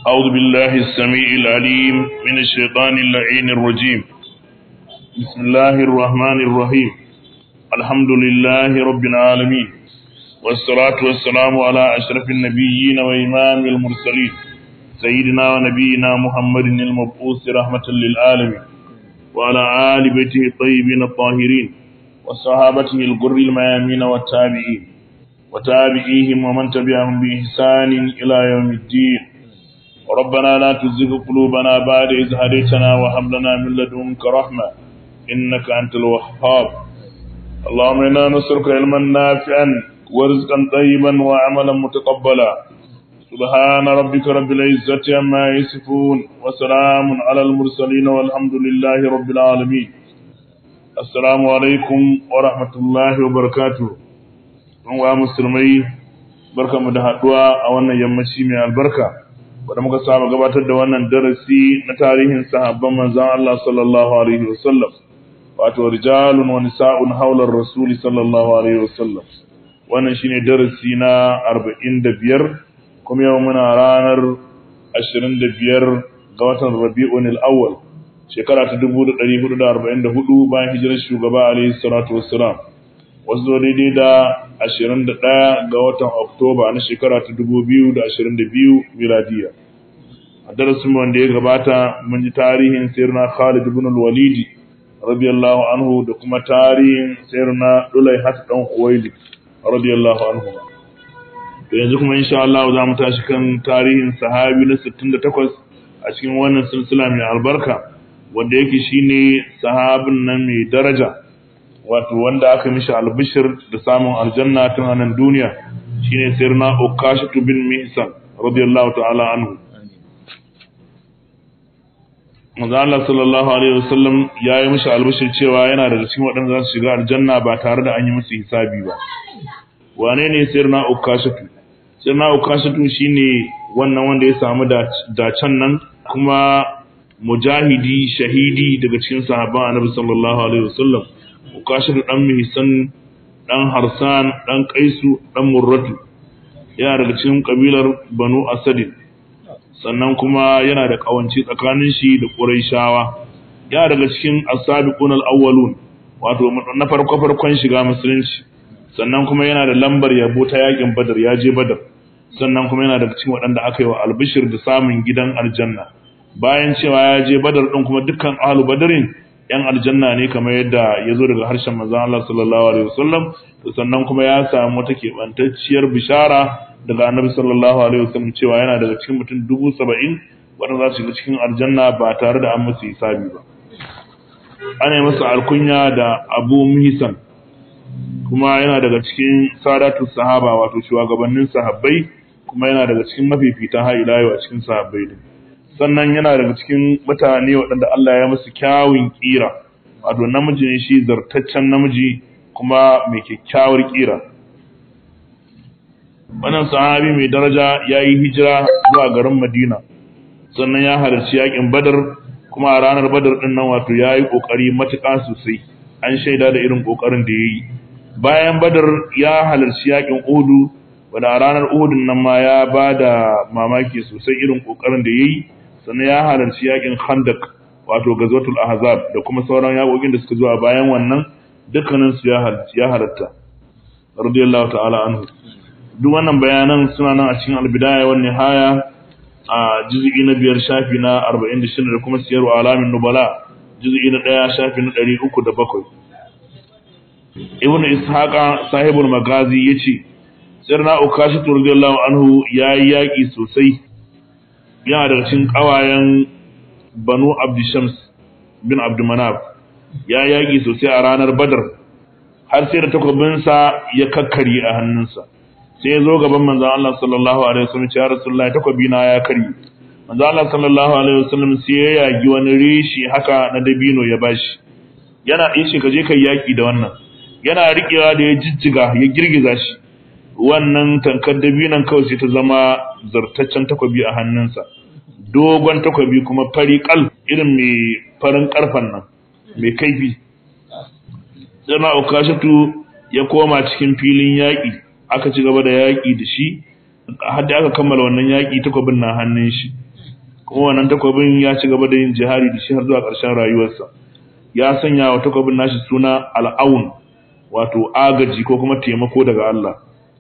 أعوذ بالله السميع العليم من الشيطان اللعين الرجيم بسم الله الرحمن الرحيم الحمد لله رب العالمين والصلاة والسلام على أشرف النبيين وإمام المرسلين سيدنا ونبينا محمد المبعوث رحمة للعالمين وعلى آل بيته الطيبين الطاهرين وصحابته الغر الميامين والتابعين وتابعيهم ومن تبعهم بإحسان إلى يوم الدين ربنا لا تزغ قلوبنا بعد إذ هديتنا وهب لنا من لدنك رحمة إنك أنت الوهاب اللهم إنا نسألك علما نافعا ورزقا طيبا وعملا متقبلا سبحان ربك رب العزة عما يصفون وسلام على المرسلين والحمد لله رب العالمين السلام عليكم ورحمة الله وبركاته wa musulmai barkamu da haduwa a wannan yammaci mai albarka wanda muka saba gabatar da wannan darasi na tarihin sahabban manzon Allah sallallahu alaihi wasallam wato rijalun wa nisa'un hawla rasuli sallallahu alaihi wasallam wannan shine darasi na 45 kuma yau muna ranar 25 ga watan Rabiul Awwal shekara ta 1444 bayan hijirar shugaba alaihi salatu wassalam wasu zo daidai da 21 ga watan Oktoba na shekara ta 2022 miladiya. A darasin wanda ya gabata mun ji tarihin sirna Khalid ibn al-Walid radiyallahu anhu da kuma tarihin sirna Dulaihat dan Khuwailid radiyallahu anhu. To yanzu kuma insha Allah za mu tashi kan tarihin sahabi na 68 a cikin wannan silsila mai albarka wanda yake shine sahabin nan mai daraja wato wanda aka mishi albishir da samun aljanna tun a nan duniya shine sirna ukashatu bin mihsan radiyallahu ta'ala anhu manzo Allah sallallahu alaihi wasallam ya yi mishi albishir cewa yana daga cikin waɗanda za su shiga aljanna ba tare da an yi musu hisabi ba wane ne sirna ukashatu sirna ukashatu shine wannan wanda ya samu dacen nan kuma mujahidi shahidi daga cikin sahabban annabi sallallahu alaihi wasallam ukashiru dan mihisan dan harsan dan kaisu dan murratu yana daga cikin kabilar banu asadin sannan kuma yana da kawanci tsakanin shi da quraishawa yana daga cikin as-sabiqun al-awwalun wato na farko farkon shiga musulunci sannan kuma yana da lambar yabo ta yakin badar ya je badar sannan kuma yana daga cikin waɗanda aka yi wa albishir da samun gidan aljanna bayan cewa ya je badar din kuma dukkan ahlu badarin yan aljanna ne kamar yadda ya zo daga harshen manzon Allah sallallahu alaihi wasallam to sannan kuma ya samu wata keɓantacciyar bishara daga annabi sallallahu alaihi wasallam cewa yana daga cikin mutum dubu saba'in waɗanda za su shiga cikin aljanna ba tare da an musu hisabi ba ana yi masa alkunya da abu muhisan kuma yana daga cikin sadatu sahaba wato shugabannin sahabbai kuma yana daga cikin mafifitan har ila a cikin sahabbai din sannan yana daga cikin mutane waɗanda Allah ya musu kyawun ƙira wato namiji ne shi zartaccen namiji kuma mai kyakkyawar ƙira wannan sahabi mai daraja ya yi hijira zuwa garin Madina sannan ya halarci yakin Badar kuma a ranar Badar ɗin nan wato ya yi ƙoƙari matuƙa sosai an shaida da irin ƙoƙarin da ya yi bayan Badar ya halarci yakin Uhudu wanda a ranar Uhudun nan ma ya ba da mamaki sosai irin ƙoƙarin da ya yi sannan ya halarci yakin khandak wato gazwatul ahzab da kuma sauran yakokin da suka zuwa bayan wannan dukkanin su ya halarci ya halatta radiyallahu ta'ala anhu duk wannan bayanan suna nan a cikin albidaya wan nihaya a juz'i na biyar shafi na 46 da kuma siyar alamin nubala juz'i na 1 shafi na 307 ibnu ishaqa sahibul magazi yace sirna ukashi radiyallahu anhu yayi yaki sosai yana daga cikin ƙawayen banu abdishams bin abdumanab ya yaƙi sosai a ranar badar har sai da takwabinsa ya kakkarye a hannunsa sai ya zo gaban manzan Allah sallallahu alaihi wasallam ya rasulullahi takwabi na ya karye manzan Allah sallallahu alaihi wasallam sai ya yagi wani rishi haka na dabino ya bashi yana yace ka je kai yaƙi da wannan yana riƙewa da ya jijjiga ya girgiza shi wannan tankar dabinan kawai sai ta zama zartaccen takwabi a hannunsa dogon takwabi kuma fari kal irin mai farin karfan nan mai kaifi sai na ukashatu ya koma cikin filin yaƙi aka ci gaba da yaƙi da shi har da aka kammala wannan yaƙi takwabin na hannun shi kuma wannan takwabin ya ci gaba da yin jihari da shi har zuwa ƙarshen rayuwarsa ya sanya wa takwabin nashi suna al'aun wato agaji ko kuma taimako daga Allah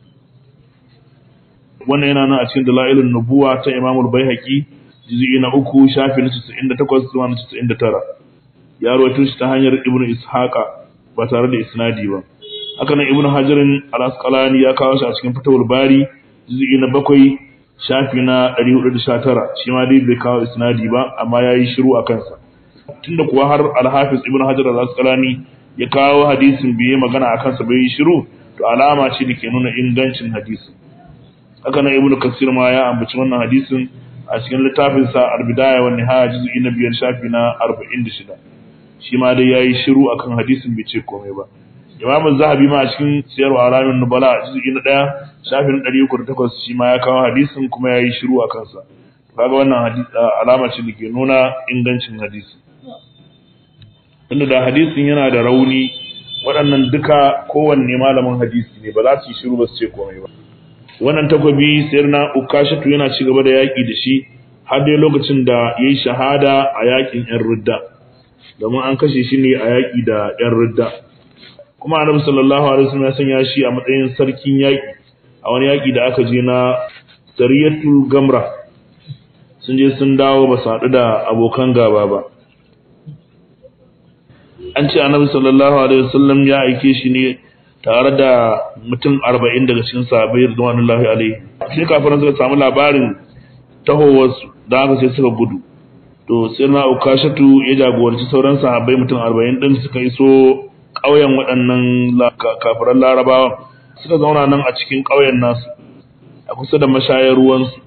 wannan yana nan a cikin dalailun nubuwa ta imamul baihaqi juz'i na uku shafi na 98 zuwa na 99 ya rawaito shi ta hanyar ibnu ishaqa ba tare da isnadi ba haka nan ibnu hajarin al-asqalani ya kawo shi a cikin fatawul bari juz'i na bakwai shafi na 419 shi ma dai bai kawo isnadi ba amma yayi shiru a kansa tunda kuwa har al-hafiz ibnu hajar al-asqalani ya kawo hadisin biye magana a kansa bai yi shiru to alama ce da ke nuna ingancin hadisin haka nan ibnu kasir ma ya ambaci wannan hadisin a cikin littafin sa al-bidaya wa nihaya juz'i na biyar shafi na 46 shi ma dai yayi shiru akan hadisin bai ce komai ba imam zahabi ma a cikin siyarwa alamin nubala juz'i na 1 shafi na 308 shi ma ya kawo hadisin kuma yayi shiru akan sa kaga wannan hadisi alama ce da ke nuna ingancin hadisi inda da hadisin yana da rauni waɗannan duka kowanne malamin hadisi ne ba za su yi shiru ba su ce komai ba wannan takwabi sayar na ukashatu yana ci gaba da yaƙi da shi har dai lokacin da ya yi shahada a yaƙin ‘yan ridda domin an kashe shi ne a yaƙi da ‘yan ridda kuma annabi sallallahu alaihi wasallam ya sanya shi a matsayin sarkin yaƙi a wani yaƙi da aka je na sariyatul gamra sun je sun dawo ba su haɗu da abokan gaba ba an ce annabi sallallahu alaihi wasallam ya aike shi ne tare da mutum arba'in daga cikin sahabbai ridwanullahi alaihi sai kafiran suka samu labarin tahowarsu da haka sai suka gudu to sai na ukashatu ya jagoranci sauran sahabbai mutum arba'in din suka iso ƙauyen waɗannan kafiran larabawan suka zauna nan a cikin ƙauyen nasu a kusa da mashayar ruwansu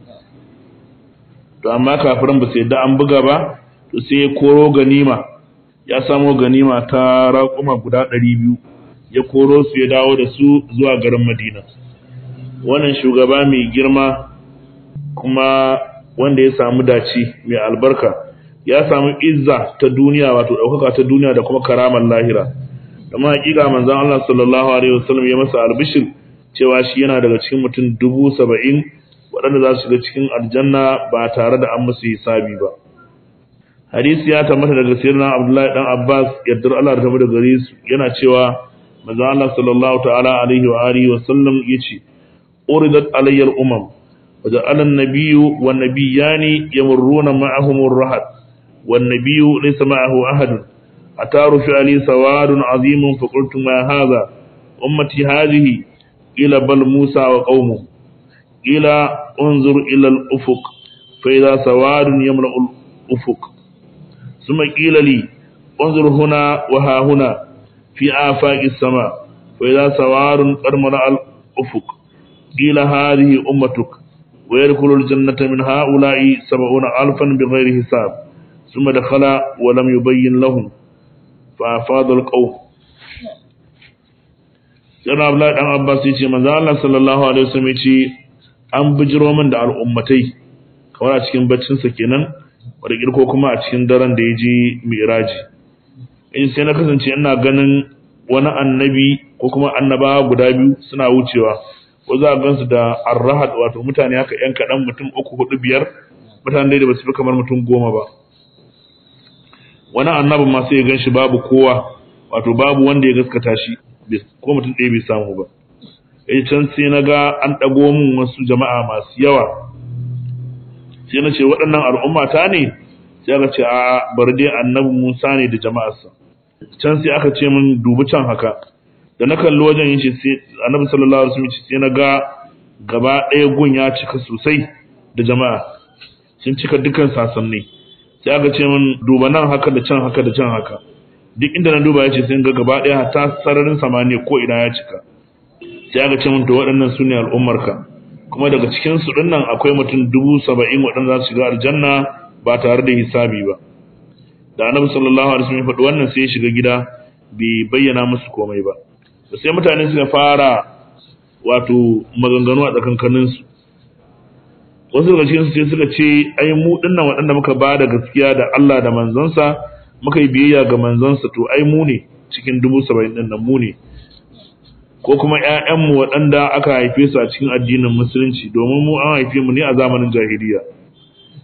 to amma kafiran ba su yadda an buga ba to sai ya koro ganima ya samo ganima ta raƙuma guda ɗari biyu ya koro su ya dawo da su zuwa garin Madina. Wannan shugaba mai girma kuma wanda ya samu dace mai albarka ya samu izza ta duniya wato ɗaukaka ta duniya da kuma karamar lahira. Amma hakika manzon Allah sallallahu alaihi wasallam ya masa albishir cewa shi yana daga cikin mutum dubu saba'in waɗanda za su shiga cikin aljanna ba tare da an musu hisabi ba. Hadisi ya tabbata daga sirrin Abdullahi dan Abbas yardar Allah da tabbata gare su yana cewa manzo Allah sallallahu ta'ala alaihi wa alihi wa sallam yace uridat alayya al-umam wa ja'ala an-nabiyyu wan nabiyyani yamurruna ma'ahum ar-rahad wan nabiyyu laysa ma'ahu ahad ataru fi ali sawadun azimun fa qultu ma hadha ummati hadhihi ila bal musa wa qaumuhu ila unzur ila al-ufuq fa idha sawadun yamla'u al-ufuq thumma qila li unzur huna wa ha huna في آفاق السماء وإذا سوار قد ملأ الأفق قيل هذه أمتك ويدخل الجنة من هؤلاء سبعون ألفا بغير حساب ثم دخل ولم يبين لهم فأفاض القوم Yana Abdullahi ɗan Abbas ya ce, Manzo Allah sallallahu Alaihi wasallam ya ce, An bijiro min da al'ummatai, kamar a cikin baccinsa kenan, wadda ko kuma a cikin daren da ya je Miraji. in sai na kasance ina ganin wani annabi ko kuma annabawa guda biyu suna wucewa ko za a gansu da arrahad wato mutane haka yan kaɗan mutum uku hudu biyar mutane da ba su fi kamar mutum goma ba wani annabin ma sai ya gan shi babu kowa wato babu wanda ya gaskata shi ko mutum ɗaya bai samu ba eh can sai na ga an ɗago min wasu jama'a masu yawa sai na ce waɗannan al'umma ta ne sai aka ce a bari dai annabi Musa ne da jama'arsa can sai aka ce min dubi can haka da na kalli wajen yin shi sai annabi sallallahu alaihi wasallam sai na ga gaba ɗaya gun ya cika sosai da jama'a sun cika dukkan sasanni sai aka ce min duba nan haka da can haka da can haka duk inda na duba ya ce sai ga gaba ɗaya hatta sararin samaniya ko ina ya cika sai aka ce min to waɗannan su ne al'ummarka kuma daga cikin su dinnan akwai mutum dubu saba'in waɗanda za su shiga aljanna ba tare da hisabi ba da annabi sallallahu alaihi wasallam ya faɗi wannan sai ya shiga gida bai bayyana musu komai ba sai mutane suka fara wato maganganu a tsakankanin su wasu daga cikin su sai suka ce ai mu dinnan waɗanda muka ba da gaskiya da Allah da manzonsa muka yi biyayya ga manzonsa to ai mu ne cikin dubu saba'in ɗin nan mu ne ko kuma ƴaƴanmu waɗanda aka haife su a cikin addinin musulunci domin mu an haife mu ne a zamanin jahiliya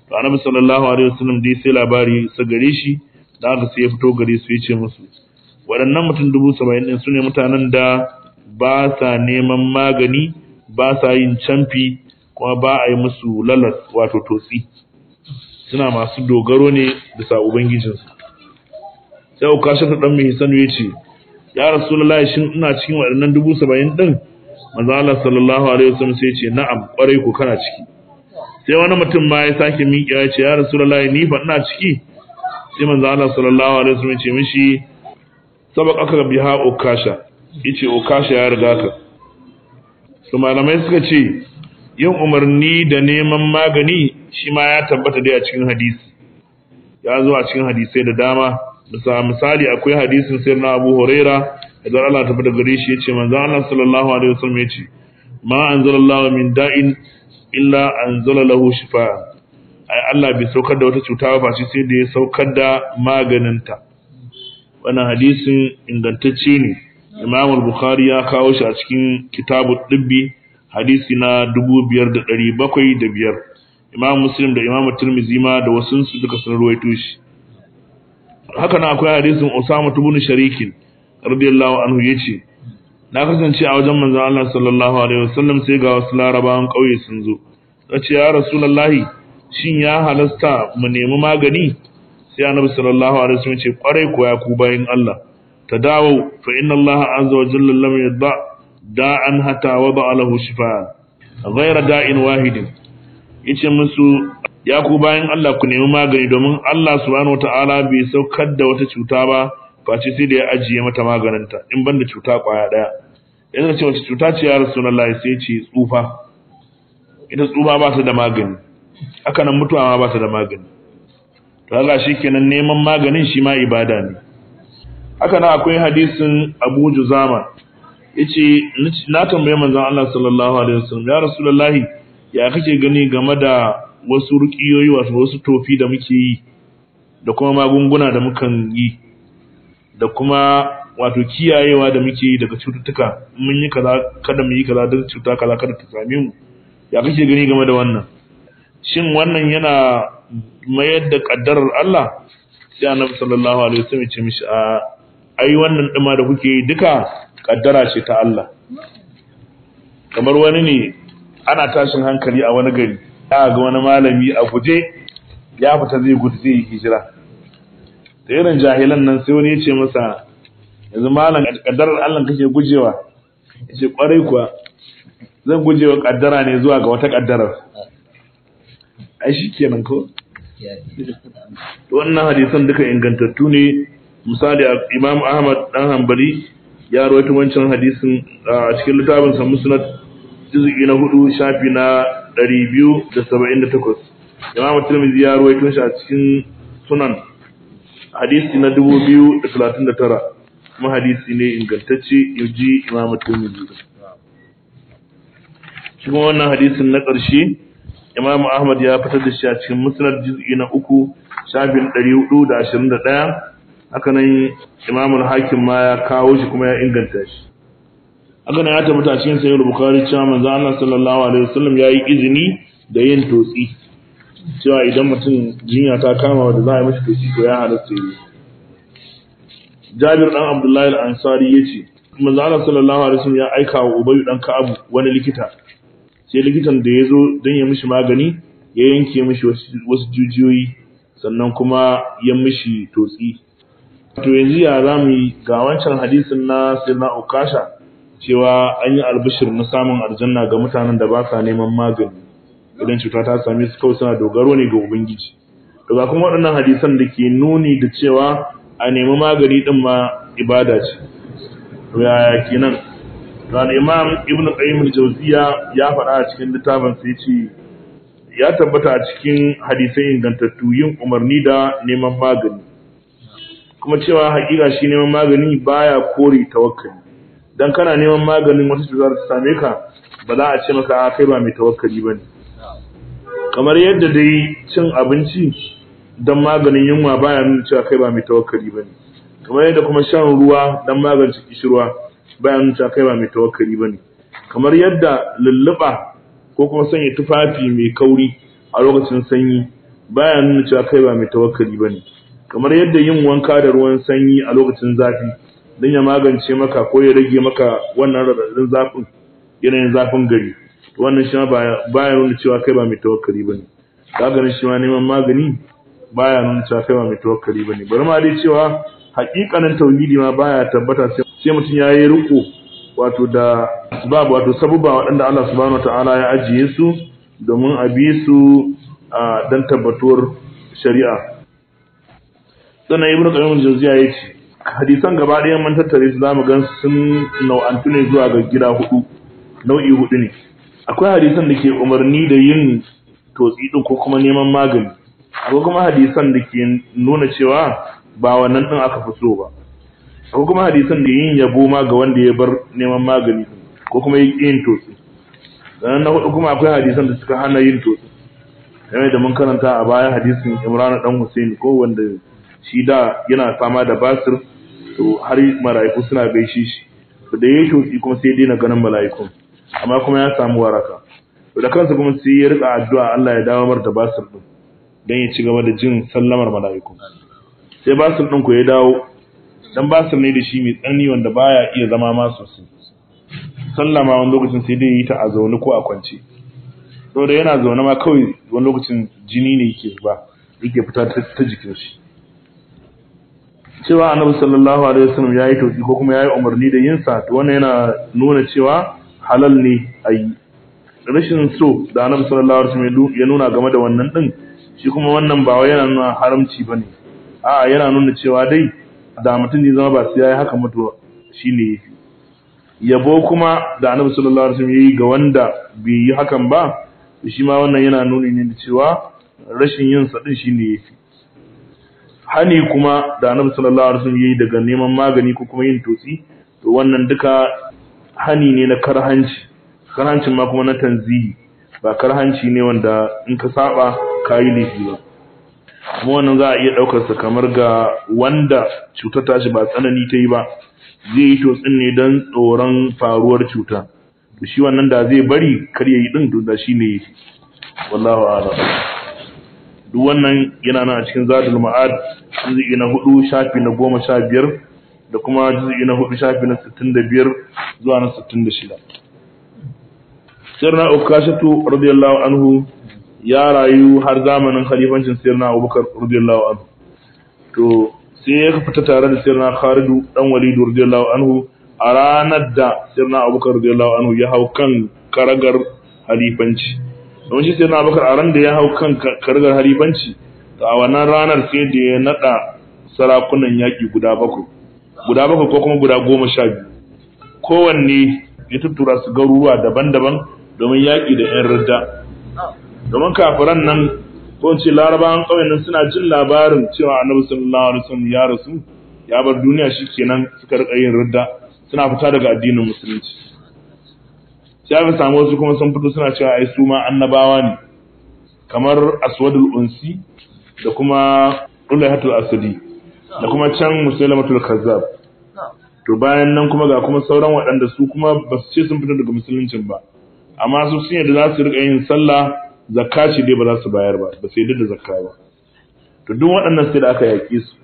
to annabi sallallahu alaihi wasallam dai sai labari sa gare shi da aka sai ya fito gare su ya ce musu waɗannan mutum dubu saba'in ɗin su ne mutanen da ba sa neman magani ba sa yin camfi kuma ba a yi musu lalas wato totsi suna masu dogaro ne bisa ubangijinsu sai uka shafa ɗan mai hisanu ya ce ya rasulullahi shin ina cikin waɗannan dubu saba'in ɗin manzo Allah sallallahu alaihi wasallam sai ya ce na'am kwarai ko kana ciki sai wani mutum ma ya sake miƙa ya ce ya rasulullahi ni fa ina ciki sai manzo Allah sallallahu alaihi wasallam ya ce mishi sabaqaka biha ukasha yace ukasha ya riga ka su malamai suka ce yin umarni da neman magani shi ma ya tabbata dai a cikin hadisi ya zo a cikin hadisai da dama bisa misali akwai hadisin sai na Abu Huraira idan Allah ta bada gare shi yace manzo Allah sallallahu alaihi wasallam yace ma anzalallahu min da'in illa anzala lahu shifa ai Allah bai saukar da wata cuta ba sai da ya saukar da maganinta wannan hadisin ingantacce ne Imam al-Bukhari ya kawo shi a cikin Kitabu Dibbi hadisi na 5705 Imam Muslim da Imam Tirmidhi ma da wasu su duka sun ruwaito shi haka nan akwai hadisin Usama ibn Sharikin radiyallahu anhu yace na kasance a wajen manzon Allah sallallahu alaihi wasallam sai ga wasu larabawan kauye sun zo sace ya rasulullahi shin ya halasta mu nemi magani sai annabi sallallahu alaihi wasallam ce kwarai ko ya ku bayin Allah tadawu fa inna Allah azza wa jalla lam yadda da'an hatta wada lahu shifaa ghayra da'in wahidin yace musu ya ku bayin Allah ku nemi magani domin Allah subhanahu wataala bai saukar da wata cuta ba face sai da ya ajiye mata maganinta in banda cuta kwaya daya yanzu ce wace cuta ce ya rasulullahi sai ce tsufa ita tsufa ba ta da magani haka nan mutuwa ma ba ta da magani to haka shikenan neman maganin shi ma ibada ne haka nan akwai hadisin Abu Juzama yace na tambaye manzon Allah sallallahu alaihi wasallam ya rasulullahi ya kake gani game da wasu ruqiyoyi wato wasu tofi da muke yi da kuma magunguna da mukan yi da kuma wato kiyayewa da muke yi daga cututtuka mun yi kaza kada mu yi kaza don cuta kaza kada ta same mu ya kake gani game da wannan shin wannan yana mayar da kaddarar Allah sai annabi sallallahu alaihi wasallam ya ce mishi a ai wannan dima da kuke yi duka kaddara ce ta Allah kamar wani ne ana tashin hankali a wani gari ya ga wani malami a guje ya fita zai gudu zai yi hijira da irin jahilan nan sai wani ya ce masa yanzu malam kaddarar Allah kake gujewa ya ce kwarai kuwa zan gujewa kaddara ne zuwa ga wata kaddarar ai shi kenan ko wannan hadisan duka ingantattu ne misali imam ahmad dan hanbali ya rawaito wancan hadisin a cikin littafin sa musnad juz'i na hudu shafi na 278 imam tirmidhi ya rawaito shi a cikin sunan hadisi na 2039 kuma hadisi ne ingantacce yaji imam tirmidhi shi kuma wannan hadisin na ƙarshe imam ahmad ya fitar da shi a cikin musnad juz'i na uku shafin 421 haka nan imam al-hakim ma ya kawo shi kuma ya inganta shi haka nan ya tabbata cikin sahih bukhari cewa manzo Allah sallallahu alaihi wasallam ya yi izini da yin totsi cewa idan mutum jinya ta kama wanda za a yi mashi totsi to ya halatta yi Jabir dan Abdullahi al-Ansari yace manzo Allah sallallahu alaihi wasallam ya aika wa Ubay dan Ka'ab wani likita sai likitan da ya zo don ya mishi magani ya yanke mishi wasu jujiyoyi sannan kuma ya mishi totsi to yanzu ya za mu yi ga wancan hadisin na sirna ukasha cewa an yi albishir na samun aljanna ga mutanen da ba sa neman magani idan cuta ta same su kawai suna dogaro ne ga ubangiji to ga kuma waɗannan hadisan da ke nuni da cewa a nemi magani din ma ibada ce to yaya kenan dan imam ibn qayyim al-jawziya ya faɗa a cikin littafin sai ce ya tabbata a cikin hadisai ingantattu yin umarni da neman magani kuma cewa hakika shi neman magani baya kore tawakkali dan kana neman maganin wata cutar ta same ka ba za a ce maka kai ba mai tawakkali bane kamar yadda dai cin abinci dan maganin yunwa baya nuna cewa kai ba mai tawakkali bane kamar yadda kuma shan ruwa dan magance kishirwa baya nuna cewa kai ba mai tawakkali bane kamar yadda lulluba ko kuma sanya tufafi mai kauri a lokacin sanyi baya nuna cewa kai ba mai tawakkali bane kamar yadda yin wanka da ruwan sanyi a lokacin zafi don ya magance maka ko ya rage maka wannan radadin zafin yanayin zafin gari wannan shi ma baya nuna cewa kai ba mai tawakkali bane ka ganin shi ma neman magani baya nuna cewa kai ba mai tawakkali bane bari ma dai cewa hakikanin tauhidi ma baya tabbata sai mutum ya yi riko wato da asbab wato sababa waɗanda Allah subhanahu wataala ya ajiye su domin a bi su dan tabbatuwar shari'a sannan ibnu qayyim al-jawziya yace hadisan gaba ɗaya mun tattare su zamu gan sun nau'antu ne zuwa ga gida hudu nau'i hudu ne akwai hadisan da ke umarni da yin totsi din ko kuma neman magani akwai kuma hadisan da ke nuna cewa ba wannan din aka fi so ba akwai kuma hadisan da yin yabo ma ga wanda ya bar neman magani ko kuma yin totsi sannan na hudu kuma akwai hadisan da suka hana yin totsi game da mun karanta a baya hadisin Imran dan Husaini ko wanda shi da yana fama da basir to har mala'iku suna gaishe shi to da yayi totsi kuma sai daina ganin mala'ikun amma kuma ya samu waraka to da kansa kuma sai ya rika addu'a Allah ya dawo mar da basir din dan ya ci gaba da jin sallamar mala'iku sai basir din ku ya dawo dan basir ne da shi mai tsani wanda baya iya zama ma sosai sallama wani lokacin sai dai yi ta a zaune ko a kwance saboda yana zaune ma kawai wani lokacin jini ne yake ba yake fita ta jikin shi cewa annabi sallallahu alaihi wasallam yayi tauki ko kuma yayi umarni da yin sa to wannan yana nuna cewa halal ne ayi rashin so da annabi sallallahu alaihi wasallam ya nuna game da wannan din shi kuma wannan ba wai yana nuna haramci bane a'a yana nuna cewa dai da mutum ne zama ba sai yayi haka mutuwa shine yabo kuma da annabi sallallahu alaihi wasallam yayi ga wanda bai yi hakan ba shi ma wannan yana nuni ne da cewa rashin yin sa din shine yafi hani kuma da annabi sallallahu alaihi wasallam yayi daga neman magani ko kuma yin totsi to wannan duka hani ne na karhanci karhancin ma kuma na tanzihi ba karhanci ne wanda in ka saba kayi laifi ba kuma wannan za a iya daukar sa kamar ga wanda cutar tashi ba tsanani ta yi ba zai yi totsin ne don tsoron faruwar cuta to shi wannan da zai bari kar yayi din to da shi ne yake wallahu a'lam duk wannan yana nan a cikin zadul ma'ad juz'i na 4 shafi na 15 da kuma juz'i na 4 shafi na 65 zuwa na 66 sirna ukashatu radiyallahu anhu ya rayu har zamanin khalifancin sirna abubakar radiyallahu anhu to sai ya fita tare da sirna khalidu dan walidu radiyallahu anhu a ranar da sirna abubakar radiyallahu anhu ya hau kan karagar halifanci don shi sirna abubakar a ran da ya hau kan karagar halifanci to a wannan ranar sai da ya nada sarakunan yaki guda bakwai guda bakwai ko kuma guda goma sha biyu kowanne ya tuttura su garuruwa daban-daban domin yaƙi da 'yan ridda domin kafiran nan ko ce larabawan ƙauyen nan suna jin labarin cewa annabi sallallahu alaihi wasallam ya rasu ya bar duniya shikenan suka rika yin ridda suna fita daga addinin musulunci sai aka samu wasu kuma sun fito suna cewa ai su ma annabawa ne kamar aswadul unsi da kuma ulaihatul asadi da kuma can musailamatul kazzab to bayan nan kuma ga kuma sauran waɗanda su kuma ba su ce sun fito daga musuluncin ba amma su sun yadda za su rika yin sallah zakka ce dai ba za su bayar ba ba su yadda da zakka ba to duk waɗannan sai da aka yaƙi su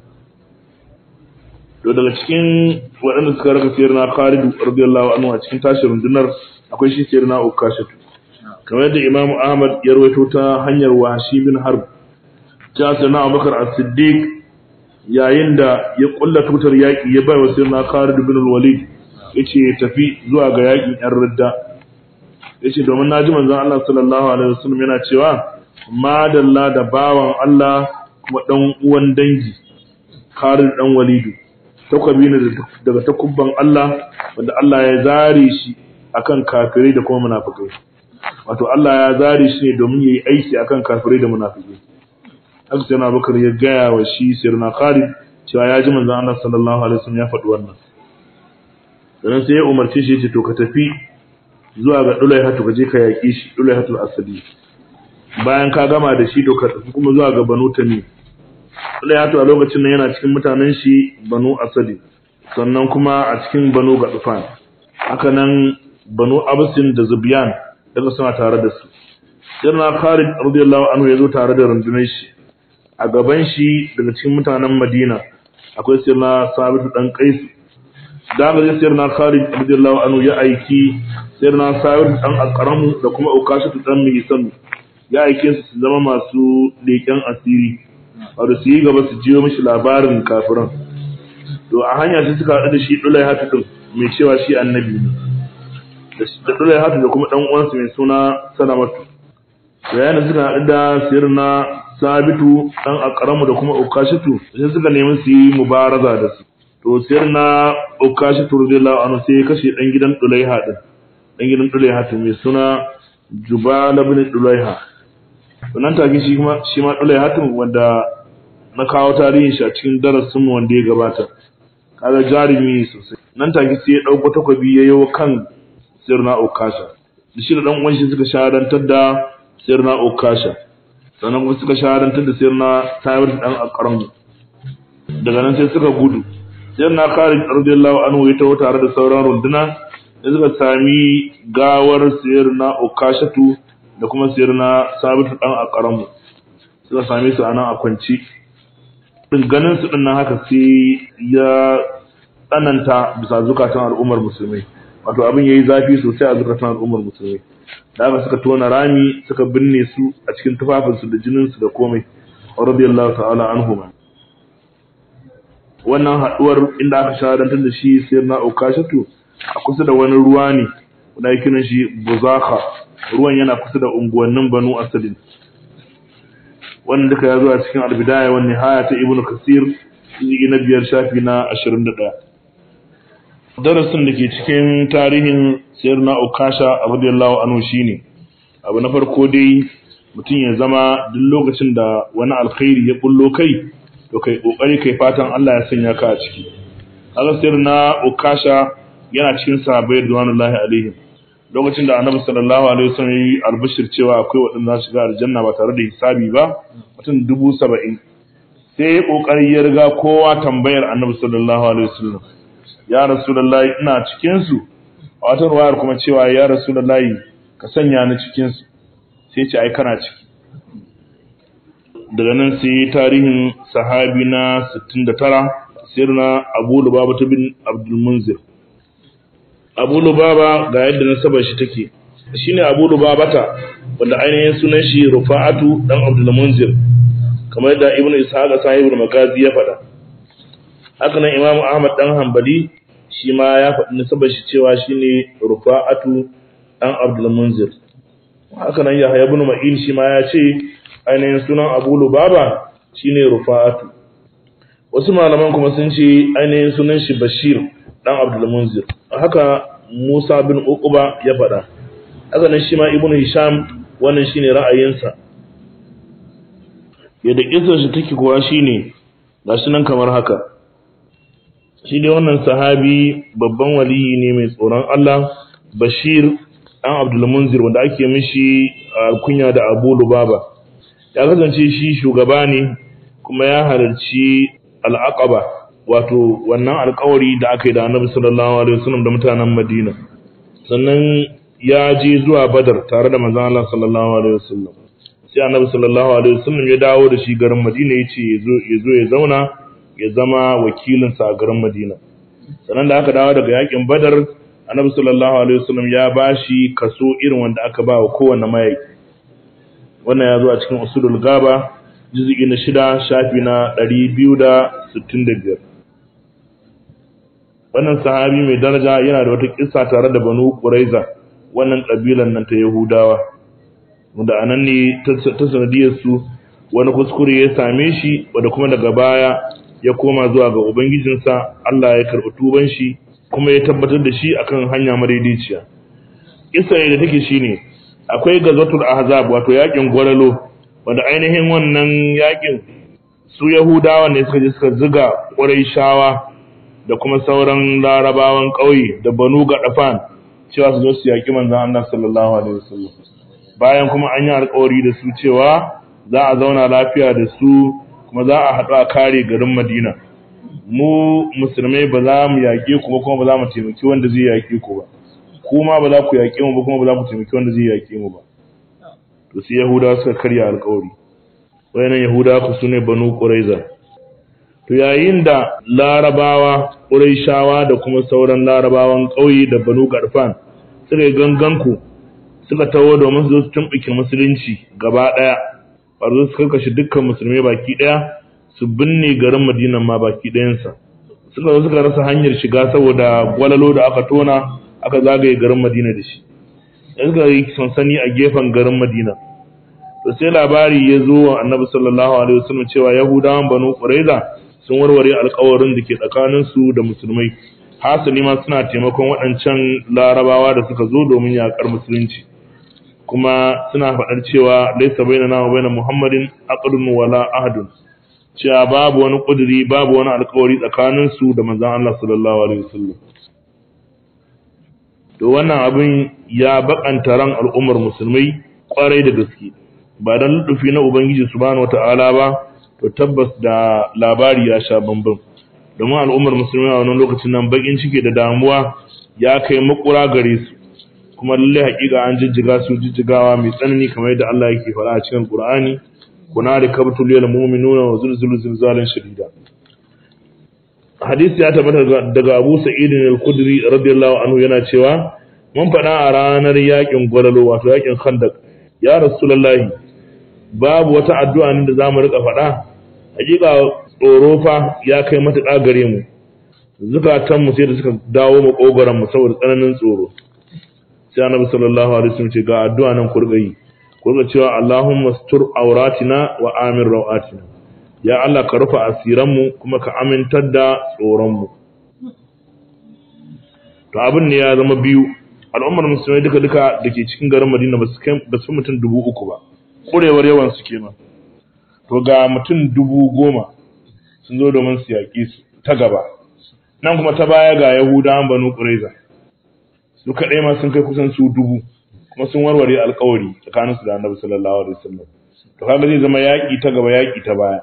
to daga cikin waɗanda suka raka sayar na Khalid radiyallahu anhu a cikin tashi rundunar akwai shi sayar na Ukashatu kamar yadda Imam Ahmad ya rawaito ta hanyar Washi bin Harb ta sana Abubakar As-Siddiq yayin da ya kulla tutar yaƙi ya bai wa sayar na Khalid bin Walid yace ya tafi zuwa ga yaƙin ƴan Ridda yace domin naji manzon Allah sallallahu alaihi wasallam yana cewa madalla da bawan Allah kuma dan uwan dangi Khalid dan Walidu takwabi ne daga takubban Allah wanda Allah ya zare shi akan kafirai da kuma munafikai wato Allah ya zare shi ne domin yayi aiki akan kafirai da munafikai haka sai Abubakar ya gaya wa shi sirna Khalid cewa ya ji manzon Allah sallallahu alaihi wasallam ya faɗi wannan dan sai ya umarce shi ya ce to ka tafi zuwa ga Dulaihatu ka je ka yaki shi Dulaihatul Asadi bayan ka gama da shi to ka tafi kuma zuwa ga Banu Tamim Dulaihatu a lokacin nan yana cikin mutanen shi Banu Asadi sannan kuma a cikin Banu Gadfan haka nan Banu Absin da Zubyan daga suna tare da su sirna Khalid radiyallahu anhu ya zo tare da rundunar shi a gaban shi daga cikin mutanen Madina akwai sirna Sabit dan Qais da ga sirna Khalid radiyallahu anhu ya aiki sirna Sabit dan Aqramu da kuma Ukashatu dan Mihsan ya aike su su zama masu leken asiri wato su yi gaba su jiyo mishi labarin kafiran to a hanya sai suka haɗu da shi Dulai Hatu din mai cewa shi annabi ne da Dulai Hatu da kuma dan uwansa mai suna Salamatu yayin da suka haɗu da sirna sabitu dan akaramu da kuma ukashitu sai suka nemi su yi mubaraza da su to sirna ukashitu radiyallahu anhu sai ya kashe dan gidan dulaiha din dan gidan dulaiha to mai suna jubal ibn dulaiha wannan take shi kuma shi ma dulaiha tun wanda na kawo tarihin shi a cikin darasin mu wanda ya gabata kaga jarumi sosai nan take sai ya dauko takobi ya yayo kan sirna ukasha da shi da dan uwan shi suka shahadantar da sirna ukasha sannan kuma suka shahadantar da sirna tayar dan akaran daga nan sai suka gudu sirna khalid radiyallahu anhu ya tawo tare da sauran runduna da suka sami gawar sirna ukashatu da kuma sirna sabitu dan akaran suka same su anan a kwanci din ganin su din nan haka sai ya tsananta bisa zukatan al'ummar musulmai wato abin yayi zafi sosai a zukatan al'ummar musulmai da aka suka tona rami suka binne su a cikin tufafinsu da jininsu da komai radiyallahu ta'ala anhuma wannan haduwar inda aka shahadantar da shi sai na ukashatu a kusa da wani ruwa ne wanda yake kiran shi buzaka ruwan yana kusa da unguwannin banu asadin wannan duka ya zo a cikin albidaya wani haya ta ibnu kasir jiki na biyar shafi na ashirin da ɗaya darasin da ke cikin tarihin sayyidina ukasha radiyallahu anhu shine abu na farko dai mutum ya zama duk lokacin da wani alkhairi ya bullo kai to kai kokari kai fatan Allah ya sanya ka a ciki kaga sayyidina ukasha yana cikin sahabbai radiyallahu alaihim lokacin da annabi sallallahu alaihi wasallam yi albishir cewa akwai waɗanda za su shiga aljanna ba tare da hisabi ba mutum dubu saba'in sai ya kokari ya riga kowa tambayar annabi sallallahu alaihi wasallam ya rasulullahi ina cikin su a wata ruwayar kuma cewa ya rasulullahi ka sanya ni cikin su sai ce ai kana ciki daga nan sai tarihin sahabi na 69 sirna Abu Lubaba bin Abdul Munzir Abu Lubaba ga yadda nasabar shi take shine Abu Lubabata wanda ainihin sunan shi Rufa'atu dan Abdul Munzir kamar da Ibn Ishaq sahibul Magazi ya faɗa haka nan Imam Ahmad dan Hanbali shi ma ya faɗi nasabar shi cewa shine Rufa'atu dan Abdul Munzir haka nan Yahya ibn Ma'in shi ma ya ce ainihin sunan Abu Lubaba shine Rufa'atu wasu malaman kuma sun ce ainihin sunan shi Bashir dan Abdul Munzir haka Musa bin Uqba ya faɗa haka nan shi ma Ibn Hisham wannan shine ra'ayinsa yadda kisar shi take kuwa shine gashi nan kamar haka shi dai wannan sahabi babban waliyi ne mai tsoron Allah Bashir dan Abdul Munzir wanda ake mishi kunya da Abu Lubaba ya kasance shi shugaba ne kuma ya halarci al-Aqaba wato wannan alƙawari da aka yi da Annabi sallallahu alaihi wasallam da mutanen Madina sannan ya je zuwa Badar tare da manzon Allah sallallahu alaihi wasallam sai Annabi sallallahu alaihi wasallam ya dawo da shi garin Madina yace yazo yazo ya zauna ya zama wakilin sa a garin Madina sannan da aka dawo daga yakin Badar Annabi sallallahu alaihi wasallam ya bashi kaso irin wanda aka ba wa kowanne mayaki wannan ya zo a cikin usulul gaba juz'i na shida shafi na 265 wannan sahabi mai daraja yana da wata kissa tare da banu quraiza wannan kabilan nan ta yahudawa wanda anan ne ta sanadiyar su wani kuskure ya same shi wanda kuma daga baya ya koma zuwa ga ubangijinsa Allah ya karɓi tuban shi kuma ya tabbatar da shi akan hanya madaidaiciya kissa ne da take shine akwai gazatul ahzab wato yakin gwaralo wanda ainihin wannan yakin su yahudawa ne suka je suka ziga shawa da kuma sauran larabawan ƙauye da banu gadafan cewa su zo su yaki manzon Allah sallallahu alaihi wasallam bayan kuma an yi alƙawari da su cewa za a zauna lafiya da su kuma za a haɗu a kare garin Madina mu musulmai ba za mu yaƙe ku ba kuma ba za mu taimaki wanda zai yaƙe ku ba kuma ba za ku yaƙe mu ba kuma ba za ku taimaki wanda zai yaƙe mu ba to sai yahudawa suka karya alƙawari wayannan yahudawa ku sune banu quraiza to yayin da larabawa quraishawa da kuma sauran larabawan ƙauye da banu garfan suka yi ganganku suka tawo domin su zo su tumɓuke musulunci gaba ɗaya ba su karkashe dukkan musulmai baki ɗaya su binne garin madinan ma baki ɗayansa suka zo suka rasa hanyar shiga saboda gwalalo da aka tona aka zagaye garin madina da shi da suka yi sansani a gefen garin madina to sai labari ya zo wa annabi sallallahu alaihi wasallam cewa yahudawan banu quraiza sun warware alƙawarin da ke tsakanin su da musulmai hasali ma suna taimakon waɗancan larabawa da suka zo domin yaƙar musulunci kuma suna faɗar cewa laisa bainana wa baina muhammadin aqdun wala ahadun cewa babu wani ƙuduri babu wani alƙawari tsakanin su da manzon Allah sallallahu alaihi wasallam to wannan abin ya bakanta ran al'ummar musulmai kwarai da gaske ba dan lutufi na ubangiji subhanahu wataala ba to tabbas da labari ya sha bambam domin al'ummar musulmai a wannan lokacin nan bakin ciki da damuwa ya kai makura gare su kuma lalle hakika an jijjiga su jijjigawa mai tsanani kamar yadda Allah yake faɗa a cikin Qur'ani kuna da kabtul lil mu'minuna wa zulzulu zilzalan shadida hadisi ya tabbata daga Abu Sa'id al-Khudri radiyallahu anhu yana cewa mun faɗa a ranar yakin gwalalo wato yakin Khandaq ya Rasulullahi babu wata addu'a ne da zamu rika faɗa hakika tsoro fa ya kai matuƙa gare mu zukatan mu sai da suka dawo makogoran mu saboda tsananin tsoro sai Annabi sallallahu alaihi wasallam ce ga addu'a nan kurgayi kurga cewa Allahumma stur auratina wa amin rawatina ya Allah ka rufe asiranmu kuma ka amintar da tsoronmu to abin ne ya zama biyu al'ummar musulmai duka duka da ke cikin garin madina ba su mutum dubu uku ba ƙurewar yawan su kenan to ga mutum dubu goma sun zo domin su yaƙi su ta gaba nan kuma ta baya ga yahudawan banu ƙuraiza su kaɗai ma sun kai kusan su dubu kuma sun warware alƙawari tsakaninsu da annabi sallallahu alaihi wasallam to kaga zai zama yaƙi ta gaba yaƙi ta baya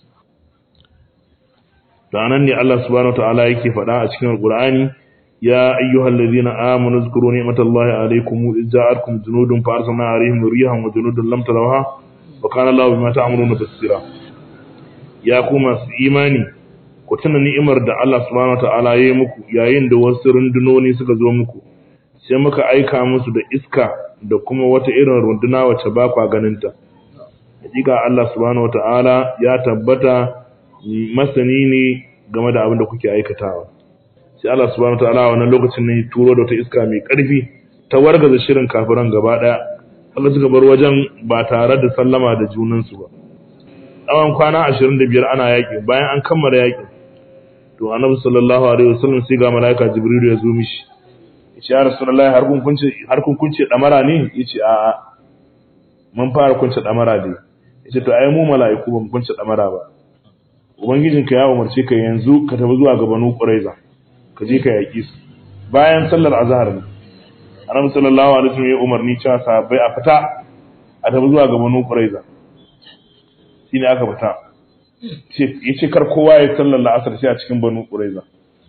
da nan ne Allah subhanahu wataala yake faɗa a cikin Al-Qur'ani ya ayyuhal ladhina amanu zkuru ni'matallahi alaykum idh ja'atkum junudun fa arsalna alaihim rihan wa junudun lam tarawha wa kana Allahu bima ta'maluna basira ya ku masu imani ku tuna ni'imar da Allah subhanahu wataala ya yi muku yayin da wasu rundunoni suka zo muku sai muka aika musu da iska da kuma wata irin runduna wacce ba kwa ganinta hakika Allah subhanahu wataala ya tabbata masani ne game da abin da kuke aikatawa sai Allah subhanahu wataala a wannan lokacin ne turo da wata iska mai karfi ta wargaza shirin kafiran gaba daya Allah suka bar wajen ba tare da sallama da junansu ba tsawon kwana 25 ana yaƙi bayan an kammala yaƙi to annabi sallallahu alaihi wasallam sai ga malaika jibril ya zo mishi yace ya rasulullahi har kun kunce har kun kunce damara ne yace a'a mun fara kunce damara dai yace to ai mu mala'iku ba mu kunce damara ba ubangijinka ya umarce ka yanzu ka tafi zuwa ga banu quraiza ka je ka yaki su bayan sallar azhar ne annabi sallallahu alaihi wasallam ya umarni cewa sahabbai a fita a tafi zuwa ga banu quraiza shine aka fita yace kar kowa ya sallar la'asar sai a cikin banu quraiza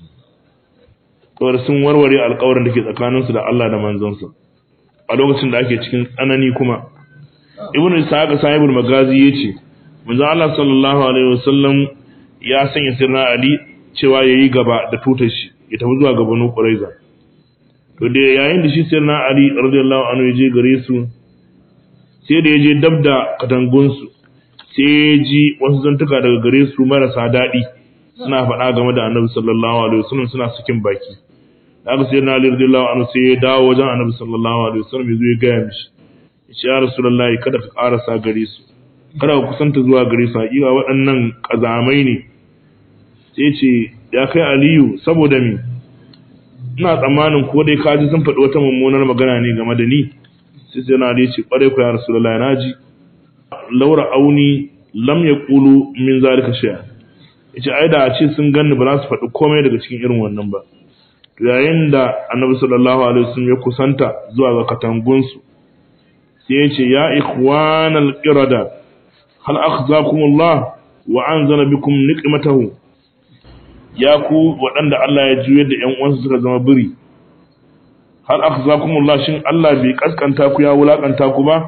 to sun warware alƙawarin da ke tsakaninsu da Allah da manzonsa a lokacin da ake cikin tsanani kuma ibnu ishaq sahibul magazi yace manzo Allah sallallahu alaihi wasallam ya sanya sirna Ali cewa yayi gaba da tutar shi ya tafi zuwa ga Banu Quraiza to da yayin da shi sirna Ali radiyallahu anhu ya je gare su sai da ya je dab da katangun su sai ya ji wasu zantuka daga gare su marasa daɗi suna faɗa game da Annabi sallallahu alaihi wasallam suna cikin baki haka sirna Ali radiyallahu anhu sai ya dawo wajen Annabi sallallahu alaihi wasallam ya zo ya ga mishi ya Rasulullahi kada ka ƙarasa gare su kada ku kusanta zuwa gare su haƙiƙa waɗannan ƙazamai ne sai ce ya kai aliyu saboda mi ina tsammanin ko dai kaji sun faɗi wata mummunar magana ne game da ni sai sai na ce ƙwarai ku ya rasulullahi na ji laura auni lam ya ƙulu min zalika shay'a yace ai da a ce sun ganni ba za su faɗi komai daga cikin irin wannan ba to yayin da annabi sallallahu alaihi wasallam ya kusanta zuwa ga katangunsu sai ya ce ya ikhwanal qirada hal akhzakum Allah wa anzala bikum niqmatahu ya ku waɗanda Allah ya juyar da ƴan uwansu suka zama biri hal akhzakum Allah shin Allah bai kaskanta ku ya wulakanta ku ba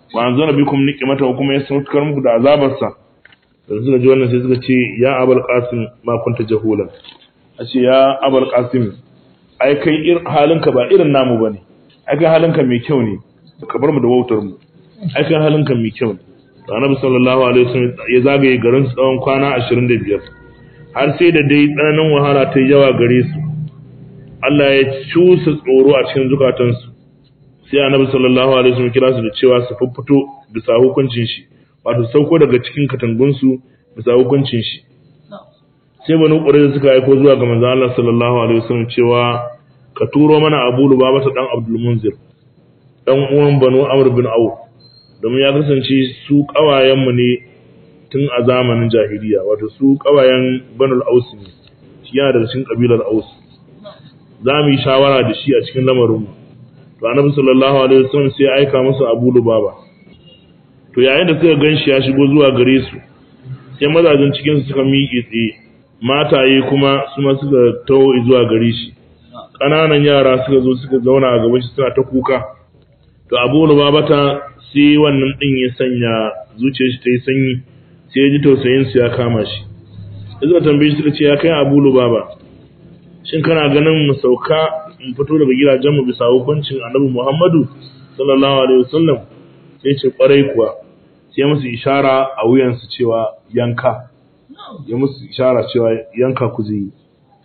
wa anzala bikum niqmata kuma ya saukar muku da azabarsa da suka ji wannan sai suka ce ya abul qasim ma kunta jahulan a ce ya abul qasim ai kai halinka ba irin namu bane ai kai halinka mai kyau ne ka bar mu da wautar mu ai kai halinka mai kyau ne to annabi sallallahu alaihi wasallam ya zagaye garin su tsawon kwana 25 har sai da dai tsananin wahala ta yawa gare su Allah ya cusa tsoro a cikin zukatansu sai annabi sallallahu alaihi wasallam kira su da cewa su fuffuto bisa hukuncin shi wato sauko daga cikin katangunsu bisa hukuncin shi sai banu ƙurai suka aiko zuwa ga manzo Allah sallallahu alaihi wasallam cewa ka turo mana Abu Lubaba dan Abdul Munzir dan uwan banu Amr bin Auf domin ya kasance su kawayen mu ne tun a zamanin jahiliya wato su kawayen Banu Aus ne shi yana daga cikin kabilar Aus za mu yi shawara da shi a cikin lamarin mu to Annabi sallallahu alaihi wasallam sai ya aika musu Abu Lubaba to yayin da suka ganshi ya shigo zuwa gare su sai mazajen cikin su suka miƙe tsaye mataye kuma su ma suka taho zuwa gare shi ƙananan yara suka zo suka zauna a gaban shi suna ta kuka to abu lubabata sai wannan din ya sanya zuciyar shi ta yi sanyi sai ya ji tausayin su ya kama shi suka tambaye shi suka ce ya kai abu lubaba shin kana ganin mu sauka mu fito daga gidajen mu bisa hukuncin annabi muhammadu sallallahu alaihi wasallam sai ce kwarai kuwa sai musu ishara a wuyansu cewa yanka ya musu ishara cewa yanka ku zai yi